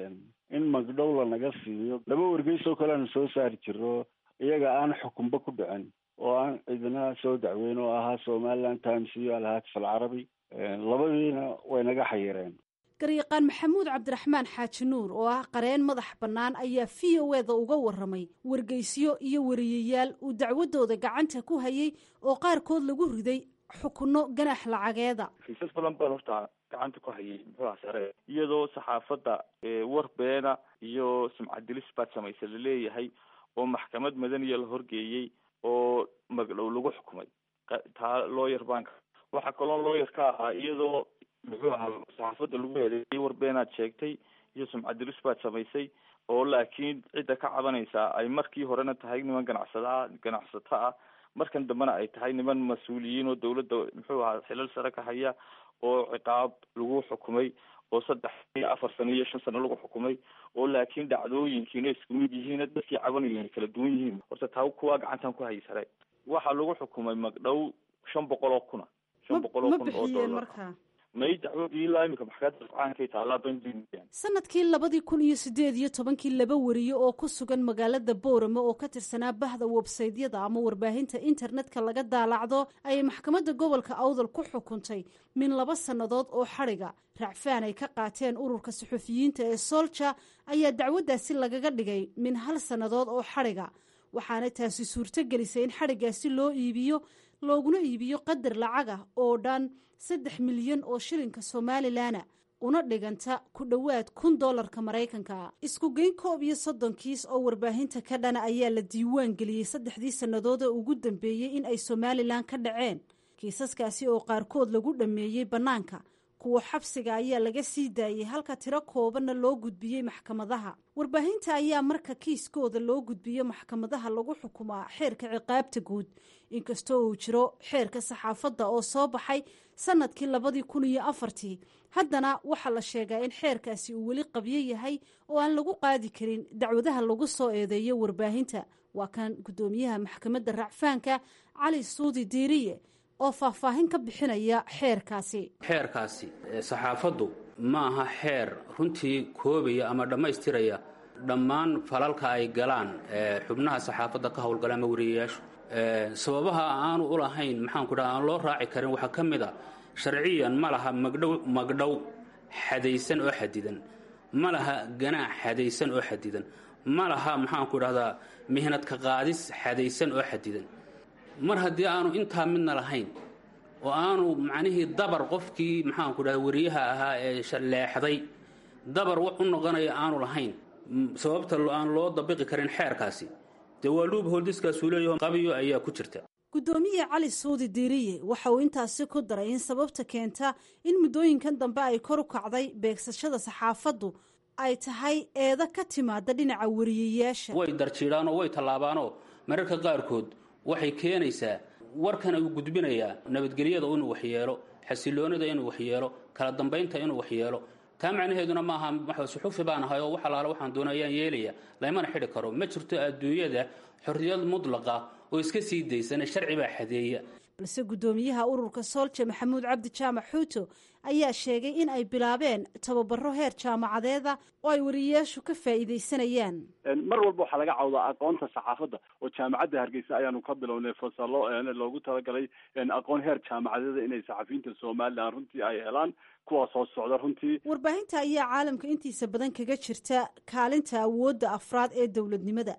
in magdhow lanaga siiyo laba wargeys oo kale aanu soo saari jirno iyaga aan xukunba ku dhicin oo aan cidina soo dacweyn oo ahaa somaliland times iyo alhaatif alcarabi labadiina way naga xayireen garyaqaan maxamuud cabdiraxmaan xaaji nuur oo ah qareen madax bannaan ayaa v o eda uga warramay wargeysyo iyo wariyayaal uu dacwadooda gacanta ku hayay oo qaarkood lagu riday xukunno ganax lacageeda kiisas badan baan horta gacanta ku hayay muxuuha sare iyadoo saxaafadda war beena iyo sumcadilis baad samaysa laleeyahay oo maxkamad madaniya la horgeeyey oo magdhow lagu xukumay taa looyar banka waxaa kaloo looyar ka ahaa iyadoo muxuu ahaa saxaafadda lagu eedeeyay war beenaad sheegtay iyo sumcadilis baad samaysay oo laakiin cidda ka cabanaysaa ay markii horena tahay niman ganacsadaa ganacsato ah markan dambena ay tahay niman mas-uuliyiin oo dawladda muxuu ahaa xilal sare ka haya oo ciqaab lagu xukumay oo saddex iyo afar sano iyo shan sano lagu xukumay oo laakiin dhacdooyinkiina isku mid yihiin dadkii cabanayeen kala duwan yihiin horta taa kuwaa gacantan ku hayi sare waxaa lagu xukumay magdhow shan boqol oo kuna shan boqol oo kun oo dollar may dacwadii ilaa imika maxkamadda rafcaankay taallaa banjimian sanadkii labadii kun iyo sideed iyo tobankii laba wariye oo ku sugan magaalada boorame oo ka tirsanaa bahda websaydyada ama warbaahinta internetka laga daalacdo ayay maxkamadda gobolka awdal ku xukuntay min laba sannadood oo xadhiga racfaan ay ka qaateen ururka suxufiyiinta ee soolja ayaa dacwaddaasi lagaga dhigay min hal sannadood oo xadhiga waxaana taasi suurto gelisay in xadhigaasi loo iibiyo looguna iibiyo qadar lacag ah oo dhan saddex milyan oo shilinka somalilanna una dhiganta ku dhowaad kun dollarka maraykanka isku geyn koob iyo soddon kiis oo warbaahinta ka dhana ayaa la diiwaan geliyey saddexdii sannadood ee ugu dambeeyey in ay somalilan ka dhaceen kiisaskaasi oo qaarkood lagu dhammeeyey bannaanka kuwa xabsiga ayaa laga sii daayey halka tiro koobanna loo gudbiyey maxkamadaha warbaahinta ayaa marka kiiskooda loo gudbiyo maxkamadaha lagu xukumaa xeerka ciqaabta guud inkastoo uu jiro xeerka saxaafadda oo soo baxay sanadkii labadii kun iyo afartii haddana waxaa la sheegaa in xeerkaasi uu weli qabyo yahay oo aan lagu qaadi karin dacwadaha lagu soo eedeeyo warbaahinta waa kan guddoomiyaha maxkamadda racfaanka cali suudi diiriye oo faahfaahin ka bixinaya xeerkaasi xeerkaasi saxaafaddu ma aha xeer runtii koobaya ama dhammaystiraya dhammaan falalka ay galaan xubnaha saxaafadda ka howlgala ama wariyayaashu sababaha aanu u lahayn maxaanku dhaha aan loo raaci karin waxaa ka mid a sharciyan ma laha magdhow magdhow xadaysan oo xadidan ma laha ganaax xadaysan oo xadidan ma laha maxaanku dhahdaa mihnadka qaadis xadaysan oo xadidan mar haddii aanu intaa midna lahayn oo aanu macnihii dabar qofkii maxaanku dhahda wariyaha ahaa ee leexday dabar wax u noqonaya aanu lahayn sababta aan loo dabiqi karin xeerkaasi dee waa luub hooldiskaasuu leeyaho qabiyo ayaa ku jirta guddoomiye cali suudi diiriye waxa uu intaasi ku daray in sababta keenta in muddooyinkan dambe ay kor u kacday beegsashada saxaafaddu ay tahay eeda ka timaada dhinaca wariyayaasha way darjiidhaanoo way tallaabaanoo mararka qaarkood waxay keenaysaa warkan uu gudbinayaa nabadgelyada inuu waxyeelo xasiloonida inuu waxyeelo kala dambaynta inuu waxyeelo taa macnaheeduna maaha suxufi baan ahay oo wax alaale waxaan doona ayaan yeelaya laymana xidhi karo ma jirto adduunyada xorriyad mudlaqa oo iska sii daysana sharci baa xadeeya balse guddoomiyaha ururka soolja maxamuud cabdi jaamac xuuto ayaa sheegay in ay bilaabeen tababaro heer jaamacadeeda oo ay wariyayaashu ka faa'iidaysanayaan mar walba waxaa laga cawdaa aqoonta saxaafadda oo jaamacadda hargeysa ayaanu ka bilownay fasalo loogu talagalay aqoon heer jaamacadeeda inay saxafiyiinta somalilan runtii ay helaan kuwaas oo socda runtii warbaahinta ayaa caalamka intiisa badan kaga jirta kaalinta awoodda afraad ee dowladnimada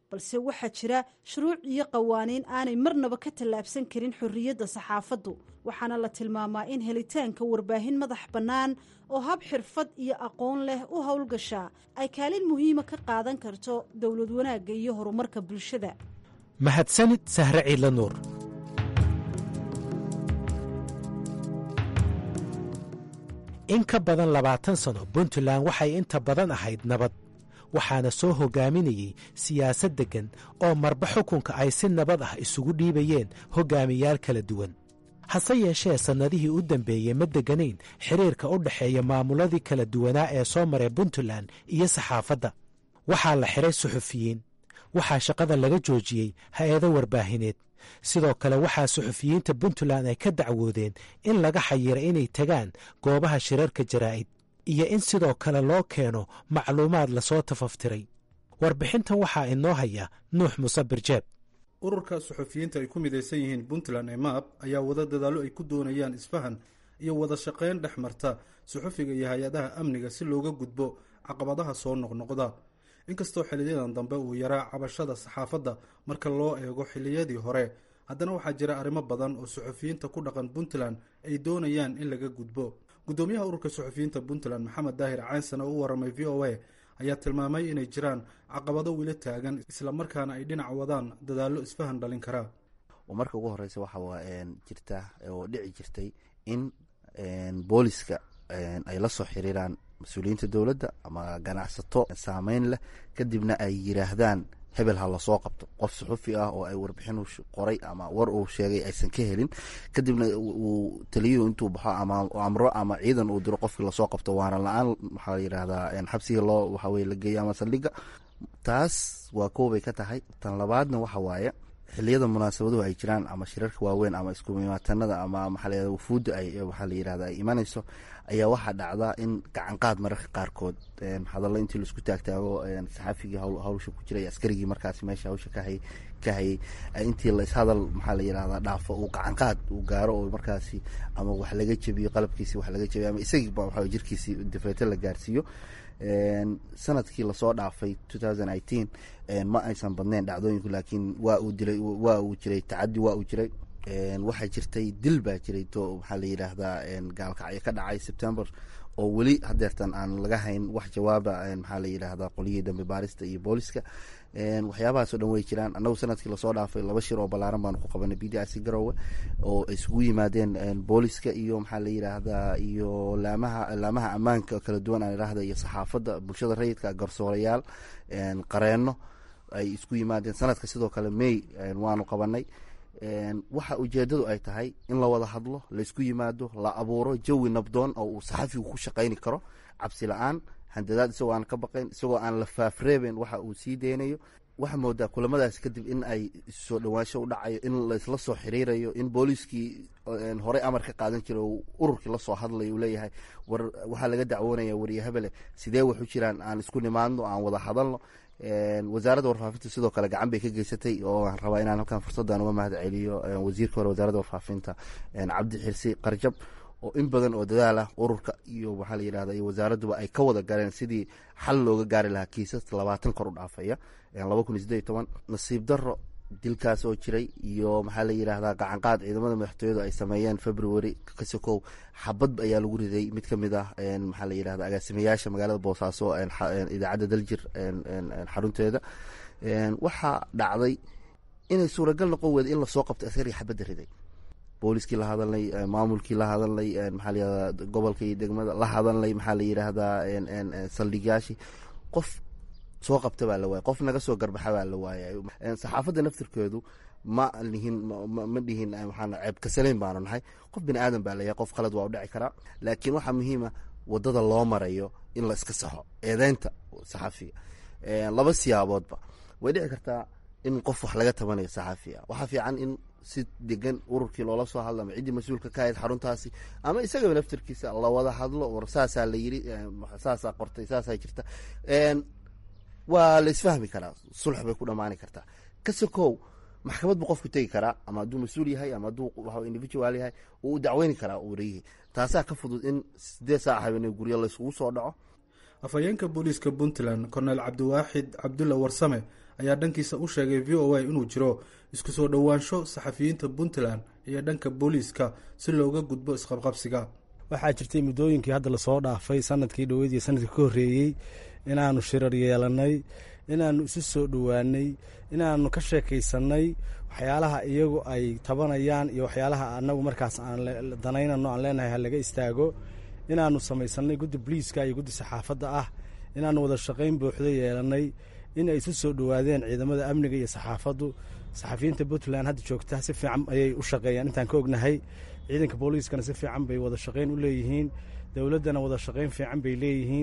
balse waxaa jira shuruuc iyo qawaaniin aanay marnaba ka tallaabsan karin xorriyadda saxaafaddu waxaana la tilmaamaa in helitaanka warbaahin madax bannaan oo hab xirfad iyo aqoon leh u howlgashaa ay kaalin muhiima ka qaadan karto dowlad wanaagga iyo horumarka bulshada mahadsanid sahre ciidla nuur in ka badan labaatan sano puntland waxay inta badan ahayd nabad waxaana soo hogaaminayey siyaasad deggan oo marba xukunka ay si nabad ah isugu dhiibayeen hogaamiyaal kala duwan hase yeeshee sannadihii u dambeeyey ma degganayn xiriirka u dhexeeya maamuladii kala duwanaa ee soo maray puntland iyo saxaafadda waxaa la xiray suxufiyiin waxaa shaqada laga joojiyey hay-ado warbaahineed sidoo kale waxaa suxufiyiinta puntland ay ka dacwoodeen in laga xayira inay tagaan goobaha shirarka jaraa'id iyo in sidoo kale loo keeno macluumaad lasoo tafaftiray warbixintan waxaa inoo haya nuux musabir jeeb ururka suxufiyiinta ay ku midaysan yihiin puntland ee maab ayaa wada dadaallo ay ku doonayaan isfahan iyo wada shaqayn dhex marta suxufiga iyo hay-adaha amniga si looga gudbo caqabadaha soo noqnoqda inkastoo xiliyadan dambe uu yaraa cabashada saxaafadda marka loo eego xiliyadii hore haddana waxaa jira arrimo badan oo suxufiyiinta ku dhaqan puntland ay doonayaan in laga gudbo gudoomiyaha ururka suxufiyiinta puntland maxamed daahir caansana u waramay v o a ayaa tilmaamay inay jiraan caqabado weli taagan islamarkaana ay dhinac wadaan dadaallo isfahan dhalin karaa marka ugu horeysa waxaa jirta oo dhici jirtay in booliska ay la soo xiriiraan mas-uuliyiinta dowladda ama ganacsato saameyn leh kadibna ay yiraahdaan hebel ha lasoo qabto qof suxufi ah oo ay warbixin qoray ama war uu sheegay aysan ka helin kadibna uu taliyuhu intuu baxo ama amro ama ciidan uu diro qofkii lasoo qabto waana la-aan waxaa layidhaahdaa xabsigii loo waxaweye la geeyo ama saldhiga taas waa koobay ka tahay tan labaadna waxa waaye xiliyada munaasabaduhu ay jiraan ama shirarka waaweyn ama iskumimaatanada ama maxaa layihahda wufuudda ay waxaa la yirahda ay imanayso ayaa waxaa dhacdaa in gacanqaad mararka qaarkood hadallo intii laisku taagtaago saxaafigii hawsha ku jiray askarigii markaasi meesha hawsha kahay ka hayay intii la ishadal maxaa la yirahdaa dhaafo uu gacanqaad uu gaaro oo markaasi ama wax laga jebiyo qalabkiisi wax laga jebiyo ama isagiiba waxa jirkiisi difeeto la gaarsiiyo sanadkii lasoo dhaafay ma aysan badnayn dhacdooyinku laakiin waa uu dilay waa uu jiray tacadi waa uu jiray waxaa jirtay dil baa jiray to maxaa la yidhaahdaa gaalkacyo ka dhacay september oo weli hadeertan aan laga hayn wax jawaaba maxaa la yidhaahdaa qoliyihii dambe baarista iyo booliska waxyaabahaas o dhan way jiraan annagu sanadkii lasoo dhaafay laba shir oo ballaaran baanu ku qabanay b d r c garowe oo isugu yimaadeen booliska iyo maxaa la yidhaahdaa iyo laamaha laamaha ammaanka kala duwan aan idhaahda iyo saxaafadda bulshada rayidka garsoorayaal qareenno ay isku yimaadeen sanadka sidoo kale may waanu qabanay waxa ujeedadu ay tahay in la wada hadlo laysku yimaado la abuuro jawi nabdoon oo uu saxafigu ku shaqayni karo cabsi la-aan handadaad isagoo aan ka baqayn isagoo aan la faafreeben waxa uu sii deynayo waxaa moodaa kulamadaas kadib in ay soo dhawaansho u dhacayo in laysla soo xiriirayo in booliiskii horey amar ka qaadan jiray oo ururkii lasoo hadlayo uu leeyahay war waxaa laga dacwoonaya wariye hebele sidee waxu jiraan aan isku nimaadno aan wada hadalno wasaaradda warfaafinta sidoo kale gacan bay ka geysatay oo aan rabaa inaan halkan fursaddan uga mahad celiyo wasiirka hore wasaaradda warfaafinta cabdi xirsi qarjab oo in badan oo dadaal ah ururka iyo waxaa la yidhahda iyo wasaaradduba ay ka wada galeen sidii xal looga gaari lahaa kiisas labaatan kor u dhaafaya laba kun iyo siddeed iyo toban nasiib darro dilkaas oo jiray iyo maxaa la yidhaahdaa gacanqaad ciidamada madaxtooyadu ay sameeyeen february kasokow xabad ayaa lagu riday mid ka mid ah maxaa la yidhahda agaasimayaasha magaalada boosaaso idaacadda daljir xarunteeda waxaa dhacday inay suuragal noqon weyda in lasoo qabto askariga xabadda riday booliskii la hadalnay maamulkii la hadalnay maxaa layihahda gobolka iyo degmada la hadalnay maxaa la yidhaahdaa saldhigyaashii qof soo qabta baa la waayay qof naga soo garbaxa baa la waayay saxaafadda naftirkeedu ma lihin ma dhihin waxaan ceeb kasaleyn baanu nahay qof bini aadan baa layahay qof khalad waa u dhici karaa laakiin waxaa muhiima wadada loo marayo in la iska saxo eedeynta saxaafiga laba siyaaboodba way dhici kartaa in qof wax laga tabanayo saxaafiga waxaa fiican in si degan ururkii loola soo hadlo ama ciddii mas-uulka ka ahayd xaruntaasi ama isagaba naftirkiisa lawada hadlo war saasaa la yiri saasaa qortay saasaa jirta waa la isfahmi karaa sulx bay ku dhamaani kartaa kasokow maxkamad buu qofku tegi karaa ama hadduu mas-uul yahay ama hadduu individual yahay uu dacweyni karaa wariyihii taasaa ka fudud in sideed saac habeenay guryo layskugu soo dhaco afhayeenka booliiska puntland korneel cabdiwaaxid cabdulla warsame ayaa dhankiisa u sheegay v o a inuu jiro isku soo dhowaansho saxafiyiinta puntland iyo dhanka booliiska si looga gudbo isqabqabsiga waxaa jirtay muddooyinkii hadda lasoo dhaafay sanadkii dhoweyd iyo sanadkii ka horreeyey inaanu shirar yeelannay inaanu isu soo dhowaanay inaanu ka sheekaysannay waxyaalaha iyagu ay tabanayaan iyo waxyaalaha anagu markaas aan danaynano aan leenahay ha laga istaago inaanu samaysanay guddi boliiska iyo guddi saxaafadda ah inaanu wada shaqayn buuxdo yeelannay in ay isu soo dhowaadeen ciidamada amniga iyo saxaafaddu saxafiyiinta puntland hadda joogta si fiican ayay u shaqeeyaan intaan ka ognahay ciidanka booliiskana si fiican bay wada shaqayn u leeyihiin dowladdana wada shaqayn fiican bay leeyihiin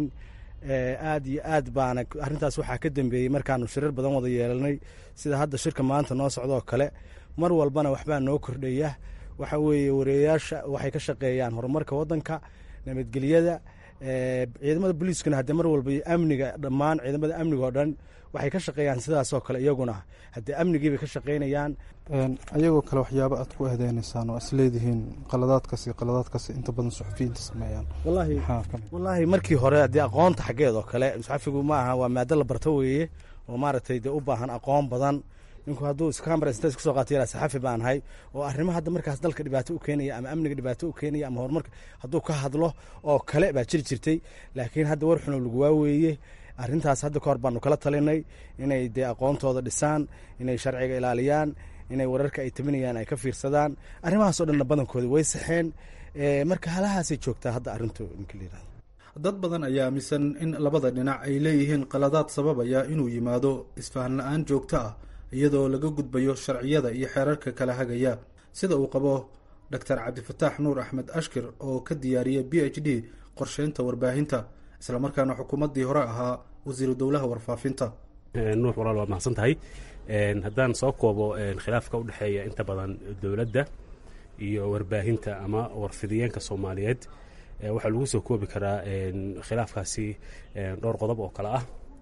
aad iyo aad baana arrintaas waxaa ka dambeeyey markaanu shirar badan wada yeelanay sida hadda shirka maanta noo socdoo kale mar walbana waxbaa noo kordhaya waxa weeye wareeyaasha waxay ka shaqeeyaan horumarka waddanka nabadgelyada ciidamada booliiskana haddee mar walba iyo amniga dhammaan ciidamada amniga oo dhan waxay ka shaqeeyaan sidaasoo kale iyaguna haddee amnigiibay ka shaqeynayaan ayagoo kale waxyaaba aad ku eedeynaysaan oo isleedihiin qaladaadkaas iyo qaladaadkaas inta badan suxufiyiinta sameeyaan wallaahi markii hore haddii aqoonta xaggeed oo kale saxafigu ma aha waa maado la barto weeye oo maaragtay dee u baahan aqoon badan ninku hadduu iskamara inta iska soo qaata yara saxafi baan ahay oo arrimo hadda markaas dalka dhibaato u keenaya ama amniga dhibaato u keenaya ama horumarka hadduu ka hadlo oo kale baa jiri jirtay laakiin hadda war xuno lagu waaweeye arrintaas hadda ka hor baanu kala talinay inay dee aqoontooda dhisaan inay sharciga ilaaliyaan inay wararka ay tabinayaan ay ka fiirsadaan arrimahaas oo dhanna badankooda way saxeen marka halahaasay joogtaa hadda arrintu ninka la yirahdo dad badan ayaa aaminsan in labada dhinac ay leeyihiin qaladaad sababaya inuu yimaado isfahan la-aan joogto ah iyadoo laga gudbayo sharciyada iyo xeerarka kala hagaya sida uu qabo doctor cabdifataax nuur axmed ashkir oo ka diyaariyay b h d qorsheynta warbaahinta islamarkaana xukuumaddii hore ahaa wasiiru dowlaha warfaafinta nuux walaal waad mahadsan tahay haddaan soo koobo khilaafka u dhexeeya inta badan dowladda iyo warbaahinta ama warfidiyeenka soomaaliyeed waxaa lagu soo koobi karaa khilaafkaasi dhowr qodob oo kale ah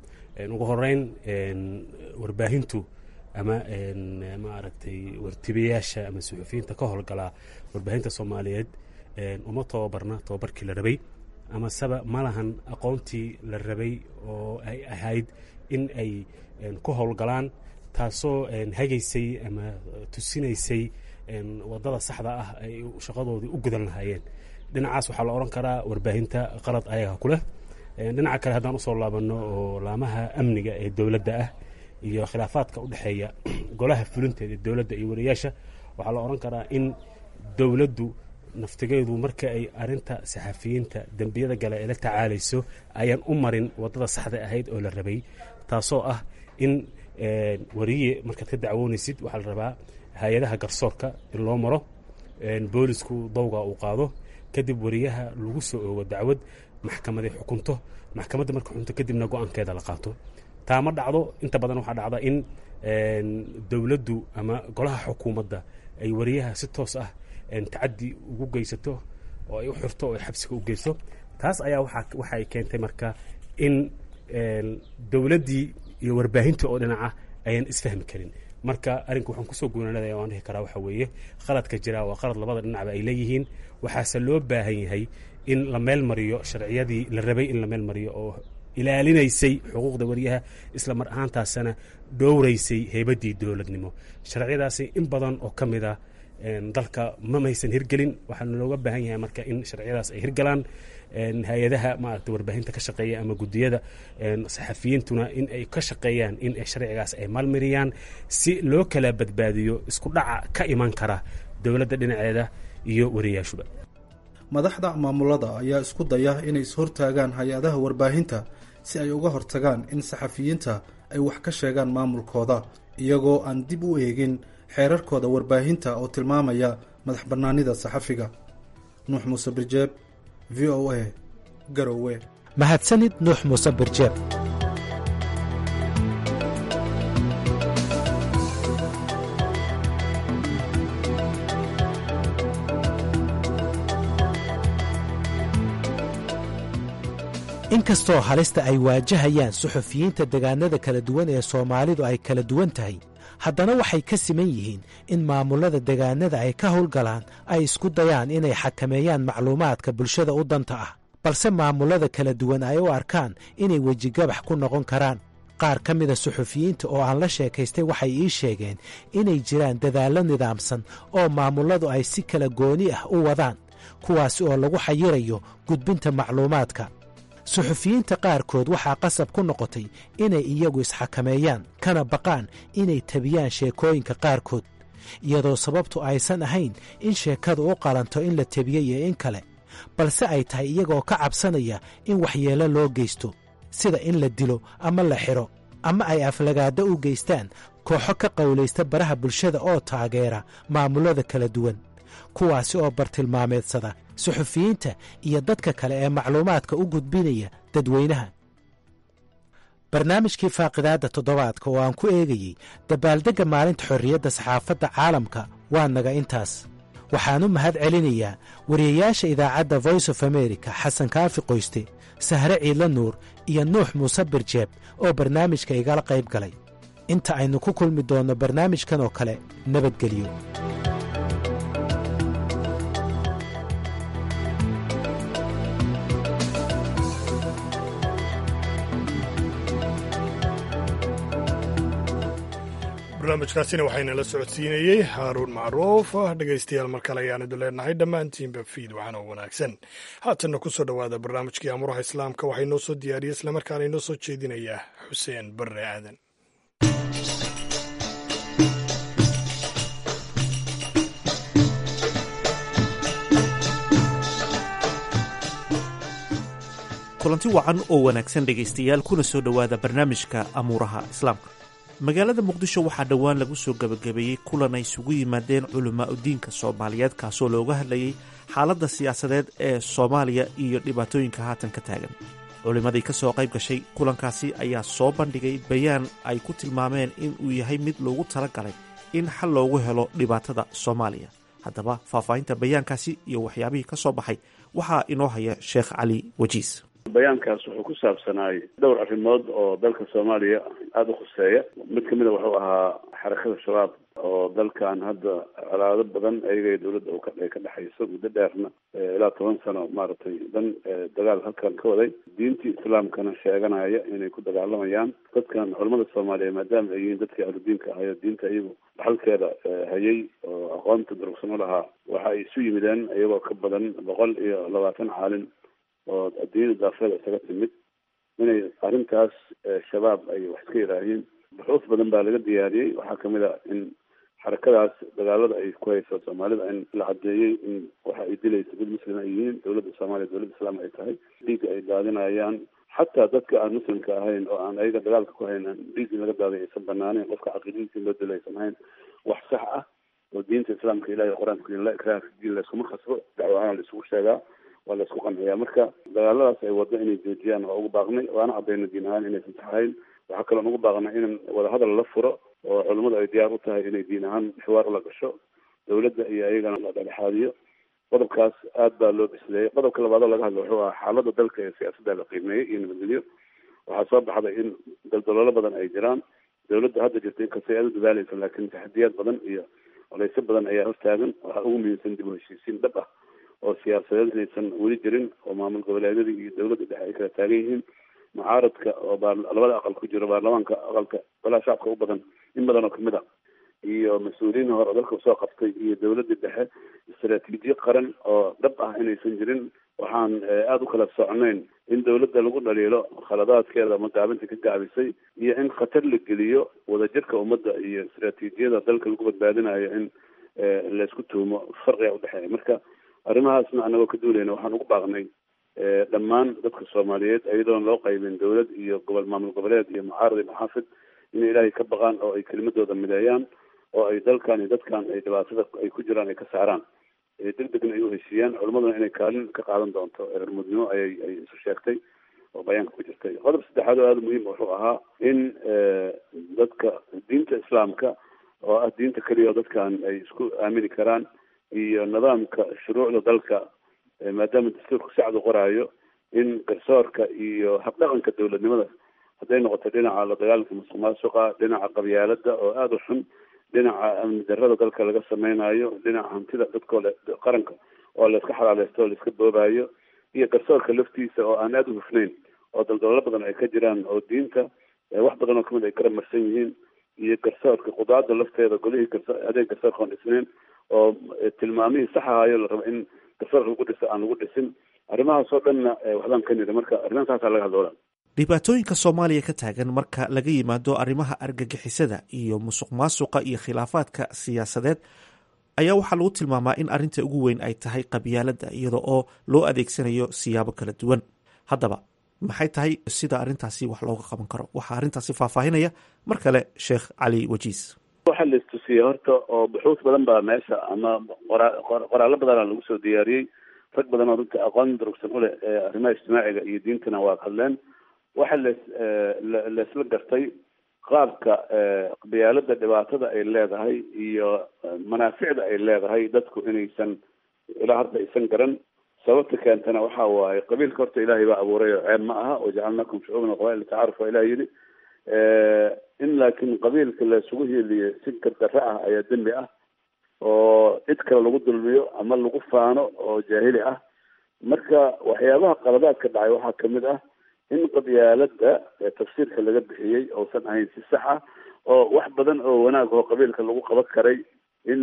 ugu horeyn warbaahintu ama maaragtay wartibayaasha ama suxufiyiinta ka howlgalaa warbaahinta soomaaliyeed uma tababarna tababarkii la rabay ama seba ma lahan aqoontii la rabay oo ay ahayd in ay ku howlgalaan taasoo hagaysay ama tusinaysay wadada saxda ah ay shaqadoodii u gudan lahaayeen dhinacaas waxaa la odhan karaa warbaahinta qalad ayaga ku leh dhinaca kale haddaan usoo laabanno oo laamaha amniga ee dowladda ah iyo khilaafaadka u dhexeeya golaha fulinteeda ee dowladda iyo wariyaasha waxaa la odhan karaa in dowladdu naftigeedu marka ay arinta saxafiyiinta dembiyada gale ee la tacaalayso ayaan u marin wadada saxda ahayd oo la rabay taasoo ah in wariye markaad ka dacwoonaysid waxaa la rabaa hay-adaha garsoorka in loo maro boolisku dawga uu qaado kadib wariyaha lagu soo oogo dacwad maxkamaday xukunto maxkamadda marka xukunto kadibna go-aankeeda la qaato taa ma dhacdo inta badan waxaa dhacda in dowladdu ama golaha xukuumadda ay wariyaha si toos ah tacadi ugu geysato oo ay u xirto oo ay xabsiga u geyso taas ayaa waxay keentay marka in dowladdii iyo warbaahintii oo dhinaca ayaan isfahmi karin marka arrinka waxaan kusoo guunaanadaya waan dhihi karaa waxa weeye qaladka jira waa qalad labada dhinacba ay leeyihiin waxaase loo baahan yahay in la meel mariyo sharciyadii la rabay in la meel mariyo oo ilaalinaysay xuquuqda wariyaha isla mar ahaantaasana dhowraysay heybaddii dowladnimo sharciyadaasi in badan oo ka mid a dalka ma maysan hirgelin waxaana looga baahan yahay marka in sharciyadaas ay hirgalaan hay-adaha maaragta warbaahinta ka shaqeeya ama guddiyada saxafiyiintuna in ay ka shaqeeyaan in sharcigaas ay maalmariyaan si loo kala badbaadiyo isku dhaca ka iman kara dowladda dhinaceeda iyo wariyaashuba madaxda maamulada ayaa isku daya inay ishortaagaan hay-adaha warbaahinta si ay uga hortagaan in saxafiyiinta ay wax ka sheegaan maamulkooda iyagoo aan dib u eegin xeerarkooda warbaahinta oo tilmaamaya madax bannaanida saxafiga nuux muuse birjeeb v o a garowe mahadsanid nuux muuse birjeeb inkastoo halista ay waajahayaan suxufiyiinta degaanada kala duwan ee soomaalidu ay kala duwan tahay haddana waxay ka siman yihiin in maamullada degaanada ay ka howlgalaan ay isku dayaan inay xakameeyaan macluumaadka bulshada u danta ah balse maamullada kala duwan ay u arkaan inay wejigabax ku noqon karaan qaar ka mida suxufiyiinta oo aan la sheekaystay waxay ii sheegeen inay jiraan dadaallo nidaamsan oo maamulladu ay si kala gooni ah u wadaan kuwaasi oo lagu xayirayo gudbinta macluumaadka suxufiyiinta qaarkood waxaa qasab ku noqotay inay iyagu isxakameeyaan kana baqaan inay tabiyaan sheekooyinka qaarkood iyadoo sababtu aysan ahayn in sheekadu u qalanto in la tebiyo iyo in kale balse ay tahay iyagoo ka cabsanaya in waxyeello loo geysto sida in la dilo ama la xidho ama ay aflagaaddo u geystaan kooxo ka qowlaysta baraha bulshada oo taageera maamullada kala duwan kuwaasi oo bartilmaameedsada suxufiyiinta iyo dadka kale ee macluumaadka u gudbinaya dadweynaha barnaamijkii faaqidaadda toddobaadka oo aan ku eegayey dabaaldegga maalinta xorriyadda saxaafadda caalamka waa naga intaas waxaan u mahad celinayaa wariyayaasha idaacadda voice of america xasan kaafi qoyste sahre ciidla nuur iyo nuux muuse birjeeb oo barnaamijka igala qayb galay inta aynu ku kulmi doonno barnaamijkan oo kale nabadgelyo barnaamijkaasina waxaynala socodsiinayey haaruun macruuf dhegaystayaal mar kale ayaan idin leenahay dhammaantiinba fiid waxaana wanaagsan haatanna ku soo dhowaada barnaamijkii amuraha islaamka waxaa inoo soo diyaariyey islamarkaana inoo soo jeedinayaa xuseen barre aadan kulanti wacan oo wanaagsan dhegaystayaal kuna soo dhowaada barnaamijka amuuraha islaamka magaalada muqdisho waxaa dhowaan lagu soo gebagabeeyey kulan ay isugu yimaadeen culamaa udiinka soomaaliyeed kaasoo looga hadlayay xaaladda siyaasadeed ee soomaaliya iyo dhibaatooyinka haatan ka taagan culimmadii ka soo qayb gashay kulankaasi ayaa soo bandhigay bayaan ay ku tilmaameen in uu yahay mid loogu tala galay in xal loogu helo dhibaatada soomaaliya haddaba faahfaahinta bayaankaasi iyo waxyaabihii ka soo baxay waxaa inoo haya sheekh cali wajiis bayaankaas wuxuu ku saabsanaay dhowr arrimood oo dalka soomaaliya aada u khuseeya mid kamid a wuxuu ahaa xarakada shabaab oo dalkan hadda colaado badan ayaga dowladda ay ka dhexayso muddo dheerna ilaa toban sano maaragtay dan dagaal halkan ka waday diintii islaamkana sheeganaya inay ku dagaalamayaan dadkan culamada soomaaliya maadaama ay yihiin dadkii ahludiinka ahayo diinta iyagu dhaxalkeeda hayay oo aqoonta durugsan u lahaa waxa ay isu yimideen iyagoo ka badan boqol iyo labaatan caalin oo adduunyada daafeeda isaga timid inay arrintaas shabaab ay wax iska yidhaahiin buxuuf badan baa laga diyaariyey waxaa kamid a in xarakadaas dagaalada ay ku hayso soomaalida in la cadeeyey in waxa ay dilayso dad muslim ay yihiin dowladda soomaaliya dowladda islaam ay tahay dhiigga ay daadinayaan xataa dadka aan muslimka ahayn oo aan ayaga dagaalka ku hayn dhiig in laga daaday aysan banaaneyn qofka caqiidadiisa in loo dilo aysan ahayn wax sax ah oo diinta islaamka ilahi qur-aanka la ikraha fi diin layskuma khasbo dacwo ahaan la isugu sheegaa waa la isku qanciyaa marka dagaaladaas ay waddo inay joojiyaan waa ugu baaqnay waana cadayna diin ahaan inaysan saxayn waxaa kaloon ugu baaqnay in wadahadal la furo oo culimmadu ay diyaar u tahay inay diin ahaan xiwaar ula gasho dowladda iyo ayagana la dhexaadiyo qodobkaas aad baa loo bisleeyey qodobka labaadoo laga hadla wuxuu ahaa xaaladda dalka ee siyaasadda la qiimeeyey iyo nabadgelyo waxaa soo baxday in daldaloolo badan ay jiraan dowladda hadda jirta inkastay aada u dadaaleysa laakiin taxadiyaad badan iyo oleyso badan ayaa hortaagan waxaa ugu muhiimsan dib u heshiisiin dhab ah oo siyaasadeed inaysan weli jirin oo maamul goboleedyadii iyo dowladda dhexe ay kala taagan yihiin mucaaradka oo baa labada aqal ku jiro baarlamaanka aqalka golaha shacabka u badan in badan oo kamid a iyo mas-uuliyiin hore oo dalka usoo qabtay iyo dowladda dhexe istaraatiijiye qaran oo dhab ah inaysan jirin waxaan aada u kala socnayn in dowladda lagu dhaliilo khaladaadkeeda ama gaabinta ka gaabisay iyo in khatar la geliyo wadajirka ummadda iyo istaraatiijiyada dalka lagu badbaadinayo in laysku tuumo farqiga udhexeeya marka arrimahaasna anagoo ka duulayna waxaan ugu baaqnay dhammaan dadka soomaaliyeed iyadoon loo qaybin dowlad iyo gobol maamul goboleed iyo mucaarad iyo maxaafid inay ilaahay ka baqaan oo ay kelimadooda mideeyaan oo ay dalkan iyo dadkan ay dhibaatada ay ku jiraan ay ka saaraan deg degna ay u heshiiyaan culimaduna inay kaalin ka qaadan doonto reermudnimo ayay ay isu sheegtay oo bayaanka ku jirtay qodob saddexaad oo aada muhiim wuxuu ahaa in dadka diinta islaamka oo ah diinta keliya oo dadkan ay isku aamini karaan iyo nidaamka shuruucda dalka maadaama dastuurku sacdu qoraayo in garsoorka iyo habdhaqanka dowladnimada hadday noqoto dhinaca la dagaalanka musuq maasuqa dhinaca qabyaalada oo aada u xun dhinaca amni darada dalka laga sameynayo dhinaca hantida dadkoo qaranka oo layska xalaaleysto oo layska boobayo iyo garsoorka laftiisa oo aan aada u hufnayn oo daldaloolo badan ay ka jiraan oo diinta wax badan oo kamid ay garab marsan yihiin iyo garsoorka qudaada lafteeda golihii garso adeeg garsoorka oon dhisnayn oo tilmaamihii sax ahaayo la rabo in garsoorka lagu dhiso aan lagu dhisin arrimahaasoo dhanna waxbaan ka niri marka arrimaha saasaa laga hadloola dhibaatooyinka soomaaliya ka taagan marka laga yimaado arrimaha argagixisada iyo musuq maasuqa iyo khilaafaadka siyaasadeed ayaa waxaa lagu tilmaamaa in arrinta ugu weyn ay tahay qabyaaladda iyada oo loo adeegsanayo siyaabo kala duwan haddaba maxay tahay sida arrintaasi wax looga qaban karo waxaa arrintaasi faahfaahinaya mar kale sheekh cali wajiis waxaa la istusiyey horta oo buxuus badan baa meesha ama qoraallo badanaa lagu soo diyaariyey rag badan oo runtii aqoon durugsan u leh arrimaha ijtimaaciga iyo diintana waa hadleen waxa las laisla gartay qaabka qabyaalada dhibaatada ay leedahay iyo manaaficda ay leedahay dadku inaysan ilaa hadda aysan garan sababta keentana waxa waaye qabiilka horta ilaahay baa abuuray oo ceeb ma aha wajacalnakum shucuuban waqabail tacaaruf waa ilaah yidhi in laakiin qabiilka laisugu hiiliyo si gardarre ah ayaa dembi ah oo cid kale lagu dulmiyo ama lagu faano oo jaahili ah marka waxyaabaha qaladaadka dhacay waxaa kamid ah in qabyaalada tafsiirka laga bixiyey uusan ahayn si sax ah oo wax badan oo wanaag oo qabiilka lagu qaban karay in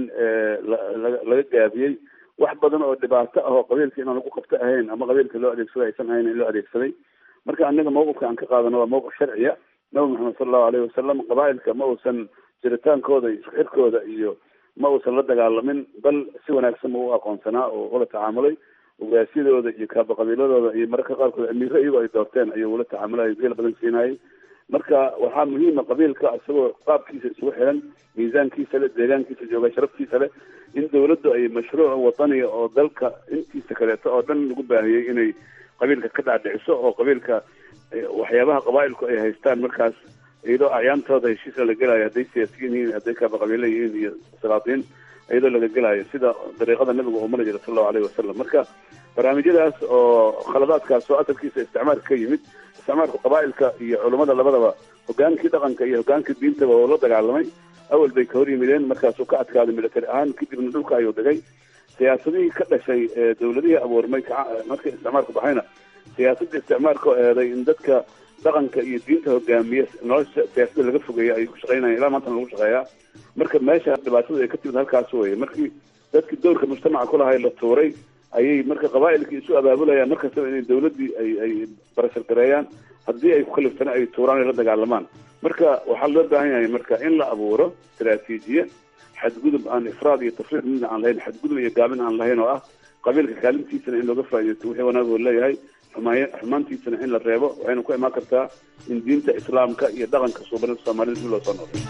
laga gaabiyey wax badan oo dhibaato ah oo qabiilka inaan lagu qabto ahayn ama qabiilka loo adeegsado aysan ahayn in loo adeegsaday marka anaga mawqifka aan ka qaadano waa mawqif sharciya nabi maxamed sala allahu alayhi wasalam qabaailka ma uusan jiritaankooda iyo isku xirkooda iyo ma uusan la dagaalamin bal si wanaagsan u aqoonsanaa oo ula tacaamulay ogaasyadooda iyo kaaba qabiiladooda iyo mararka qaarkood amiiro iyagoo ay doorteen ayuu ula tacaamulaya geel badan siinayay marka waxaa muhiima qabiilka isagoo qaabkiisa isugu xiran miisaankiisa le deegaankiisa jooga sharaftiisa leh in dawladdu ay mashruuc wadaniya oo dalka intiisa kaleeto oo dhan lagu baahiyey inay qabiilka ka dhacdhiciso oo qabiilka waxyaabaha qabaailku ay haystaan markaas iyadoo acyaantooda heshiisa la gelayo hadday siyaasiyiin yihiin hadday kaaba qabiilo yihiin iyo salaatiin iyadoo laga gelayo sida dariiqada nabiga uu mari jira sala allahu alayhi wasalam marka barnaamijyadaas oo khaladaadkaas oo asalkiisa isticmaalka ka yimid isticmaalka qabaailka iyo culummada labadaba hogaankii dhaqanka iyo hogaankii diintaba oo la dagaalamay awal bay ka hor yimideen markaasuu ka adkaaday military ahaan kadibna dhulka ayuu dhigay siyaasadihii ka dhashay dawladihii abuurmay markii isticmaalku baxayna siyaasadda isticmaalka oo eeday in dadka dhaqanka iyo diinta hogaamiya nolosha siyaasadda laga fogeeya ayay ku shaqeynayaan ilaa maantana lagu shaqeeyaa marka meesha dhibaatada ay ka timid halkaas weye markii dadkii dowrka mujtamaca ku lahay la tuuray ayay marka qabaailkii isu abaabulayaan markastaba inay dawladdii ay ay barashar gareeyaan haddii ay ku kaliftana ay tuuraan ay la dagaalamaan marka waxaa loo baahan yahay marka in la abuuro istaraatiijiya xadgudub aan ifraad iyo tafriid midna aan lahayn xadgudub iyo gaabin aan lahayn oo ah qabiilka kaalintiisana in looga faa'iidaysto wixii wanaagoo leeyahay xumaay xumaantiisana in la reebo waxayna ku imaan kartaa in diinta islaamka iyo dhaqanka suubanida soomaalida dib loo soo noqday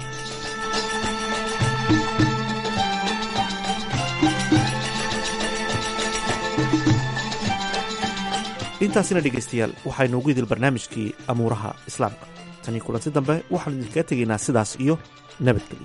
intaasina dhegaystayaal waxaynu ugu idil barnaamijkii amuuraha islaamka tanii kulanti dambe waxaanu idinkaga tegaynaa sidaas iyo nabadgelyo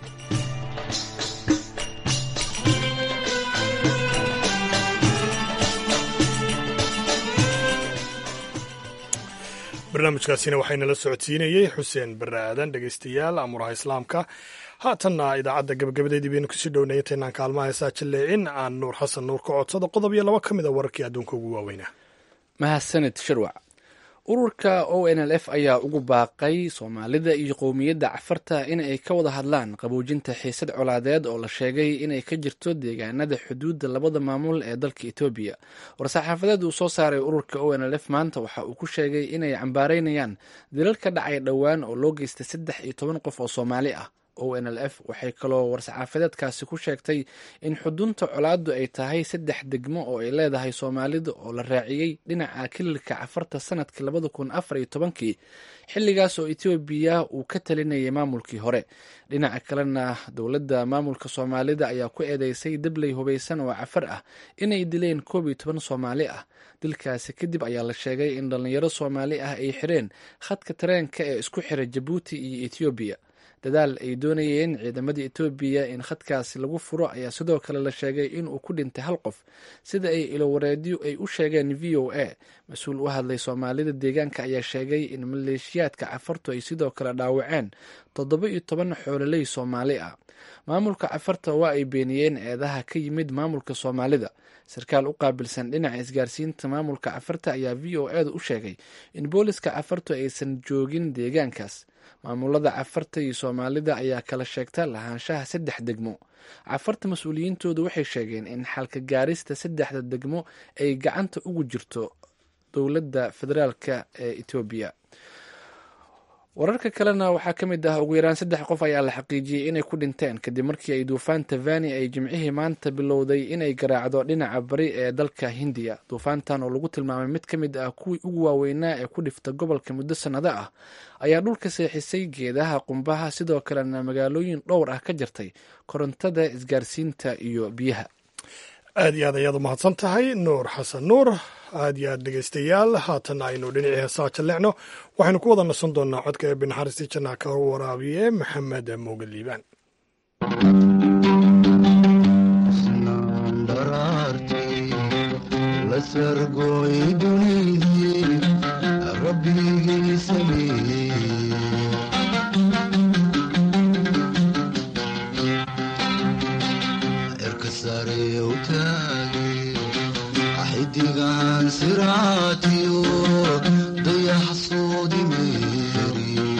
barnaamijkaasina waxaynala socodsiinayey xuseen barre aadan dhegaystayaal amuuraha islaamka haatanna idaacadda gabagabadeedii baynu kusii dhownay intaynaan kaalmaha heesaa jilleecin aan nuur xasan nuur ka codsado qodob iyo laba ka mid a wararkii adduunka ugu waaweynaa mahadsanid shirwac ururka o n l f ayaa ugu baaqay soomaalida iyo qowmiyadda cafarta in ay ka wada hadlaan qaboojinta xiisad colaadeed oo la sheegay inay ka jirto deegaanada xuduudda labada maamul ee dalka etoobiya war-saxaafadeed uu soo saaray ururka o n l f maanta waxa uu ku sheegay inay cambaareynayaan dilal ka dhacay dhowaan oo loo geystay saddex iyo toban qof oo soomaali ah o n l f waxay kaloo war-saxaafadeedkaasi ku sheegtay in xudunta colaaddu ay tahay saddex degmo oo ay leedahay soomaalida oo la raaciyey dhinaca kililka cafarta sanadkii labada kun afar iyo tobankii xilligaas oo etoobiya uu ka talinayay maamulkii hore dhinaca kalena dowladda maamulka soomaalida ayaa ku eedeysay dabley hubaysan oo cafar ah inay dileen koob iyo toban soomaali ah dilkaasi kadib ayaa la sheegay in dhallinyaro soomaali ah ay xireen khadka tareenka ee isku xira jabuuti iyo etoobiya dadaal ay doonayeen ciidamadii etoobiya in khadkaasi lagu furo ayaa sidoo kale la sheegay inuu ku dhintay hal qof sida ay ilowareedyo ay u sheegeen v o a mas-uul u hadlay soomaalida deegaanka ayaa sheegay in maleeshiyaadka cafartu ay sidoo kale dhaawaceen toddoba iyo toban xoololey soomaali ah maamulka cafarta waa ay beeniyeen eedaha ka yimid maamulka soomaalida sarkaal u qaabilsan dhinaca isgaarsiinta maamulka cafarta ayaa v o eeda u sheegay in booliska cafartu aysan joogin deegaankaas maamulada cafarta iyo soomaalida ayaa kala sheegta lahaanshaha saddex degmo cafarta mas-uuliyiintoodu waxay sheegeen in xalka gaarista saddexda degmo ay gacanta ugu jirto dowladda federaalka ee etoobiya wararka kalena waxaa ka mid ah ugu yaraan saddex qof ayaa la xaqiijiyey inay ku dhinteen kadib markii ay duufaanta vani ay jimcihii maanta bilowday inay garaacdo dhinaca bari ee dalka hindiya duufaantan oo lagu tilmaamay mid ka mid ah kuwii ugu waaweynaa ee ku dhifta gobolka muddo sannado ah ayaa dhulka seexisay geedaha qumbaha sidoo kalena magaalooyin dhowr ah ka jirtay korontada isgaarsiinta iyo biyaha aad iyo aad ayaad u mahadsan tahay nuur xasan nuur aad iyo aad dhegeystayaal haatan aynu dhinacii heesaa jallecno waxaynu ku wada nasan doonaa codka ee binaxariistii jannaha ka waraabiye maxamed mooge liibaan xidigan siraatiyo dayaxsoodi meeriyo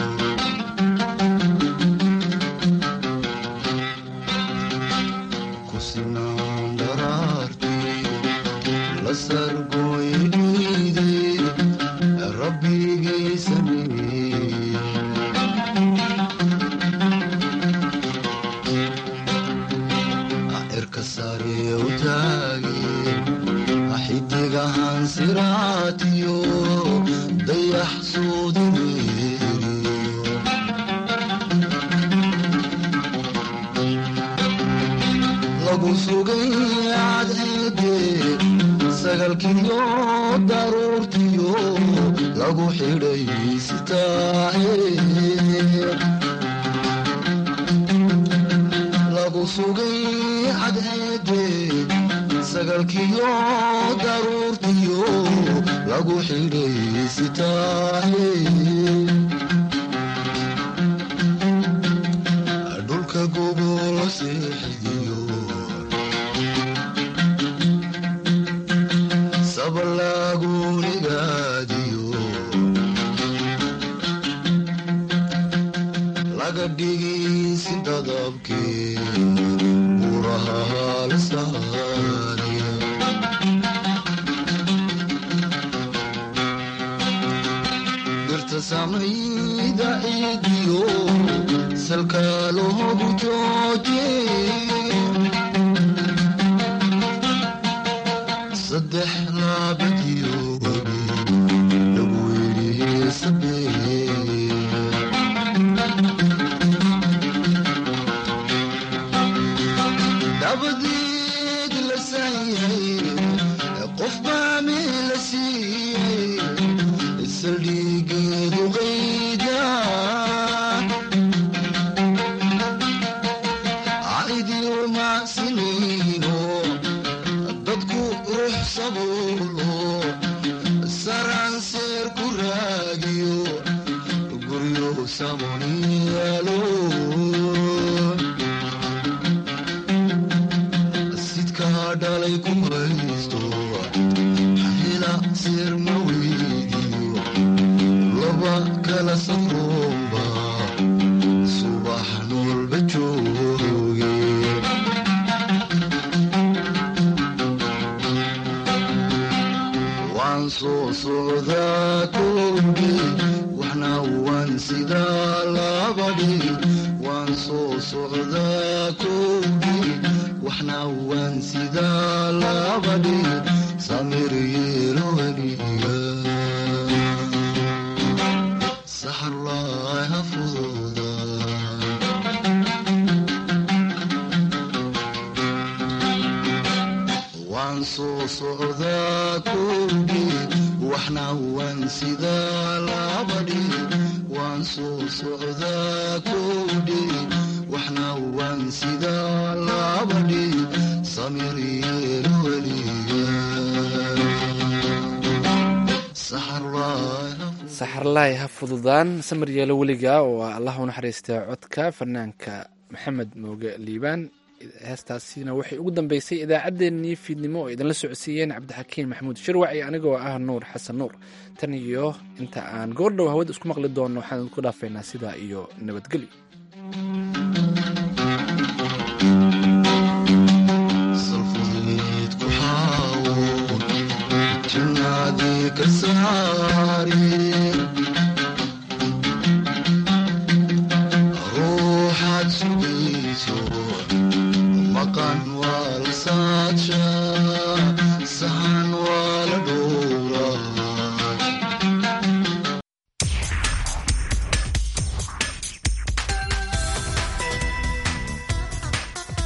kusinaan dharaarti la sargoy dhiide rabbigay sameeye cirka sare u taage xidigahan siraatiyo dayax soodi meeriyo lagu sugay cadceede sagalkiyo daruurtiyo lagu xidhay sitaahe lagu sugay cadceede sagalkiyo daruurtiyo lagu xidhay sitaahe dhulka gobola seexidiyo sabalaagunigaadiyo laga dhigisi dadabkee buraha halsaaniya birta samayda ciidiyo salka loogu jooje saddex laabadiyo wabi lagu yidhi sabee dabadeed la saayay qof baa meel la siiyey saldhigeedu qayda caidiyo macsinayno dadku ruux sabuulo saranseer ku raagiyo guryo samoniyaalo sidkaa dhalay ku haysto hela seer ma weydiyo laba kala safroomba subax noolba jooge waan soo socdaa kooge waxna waan sidaa labadhi waan soo socdaa kooge waxna waan sidaa labadhi samir yeelo weliga saxarlaay ha fududa waan soo socdaa kooge waxna waan sidaa labadhi waan soo socdaa kooge waxna waan sidaa labadhi samir yeelo weliga saxarlaay ha saxarlaay ha fududaan samir yeelo weliga oo ah allah u naxariista codka fanaanka maxamed mooge liibaan heestaasina waxay ugu dambeysay idaacaddeenii fiidnimo oo idinla socodsiiyeen cabdixakiin maxamuud shirwac iyo anigoo ah nuur xasan nuur tan iyo inta aan goordhow hawada isku maqli doonno waxaan idinku dhaafaynaa sidaa iyo nabadgelyo ruuxaad sugayso maqan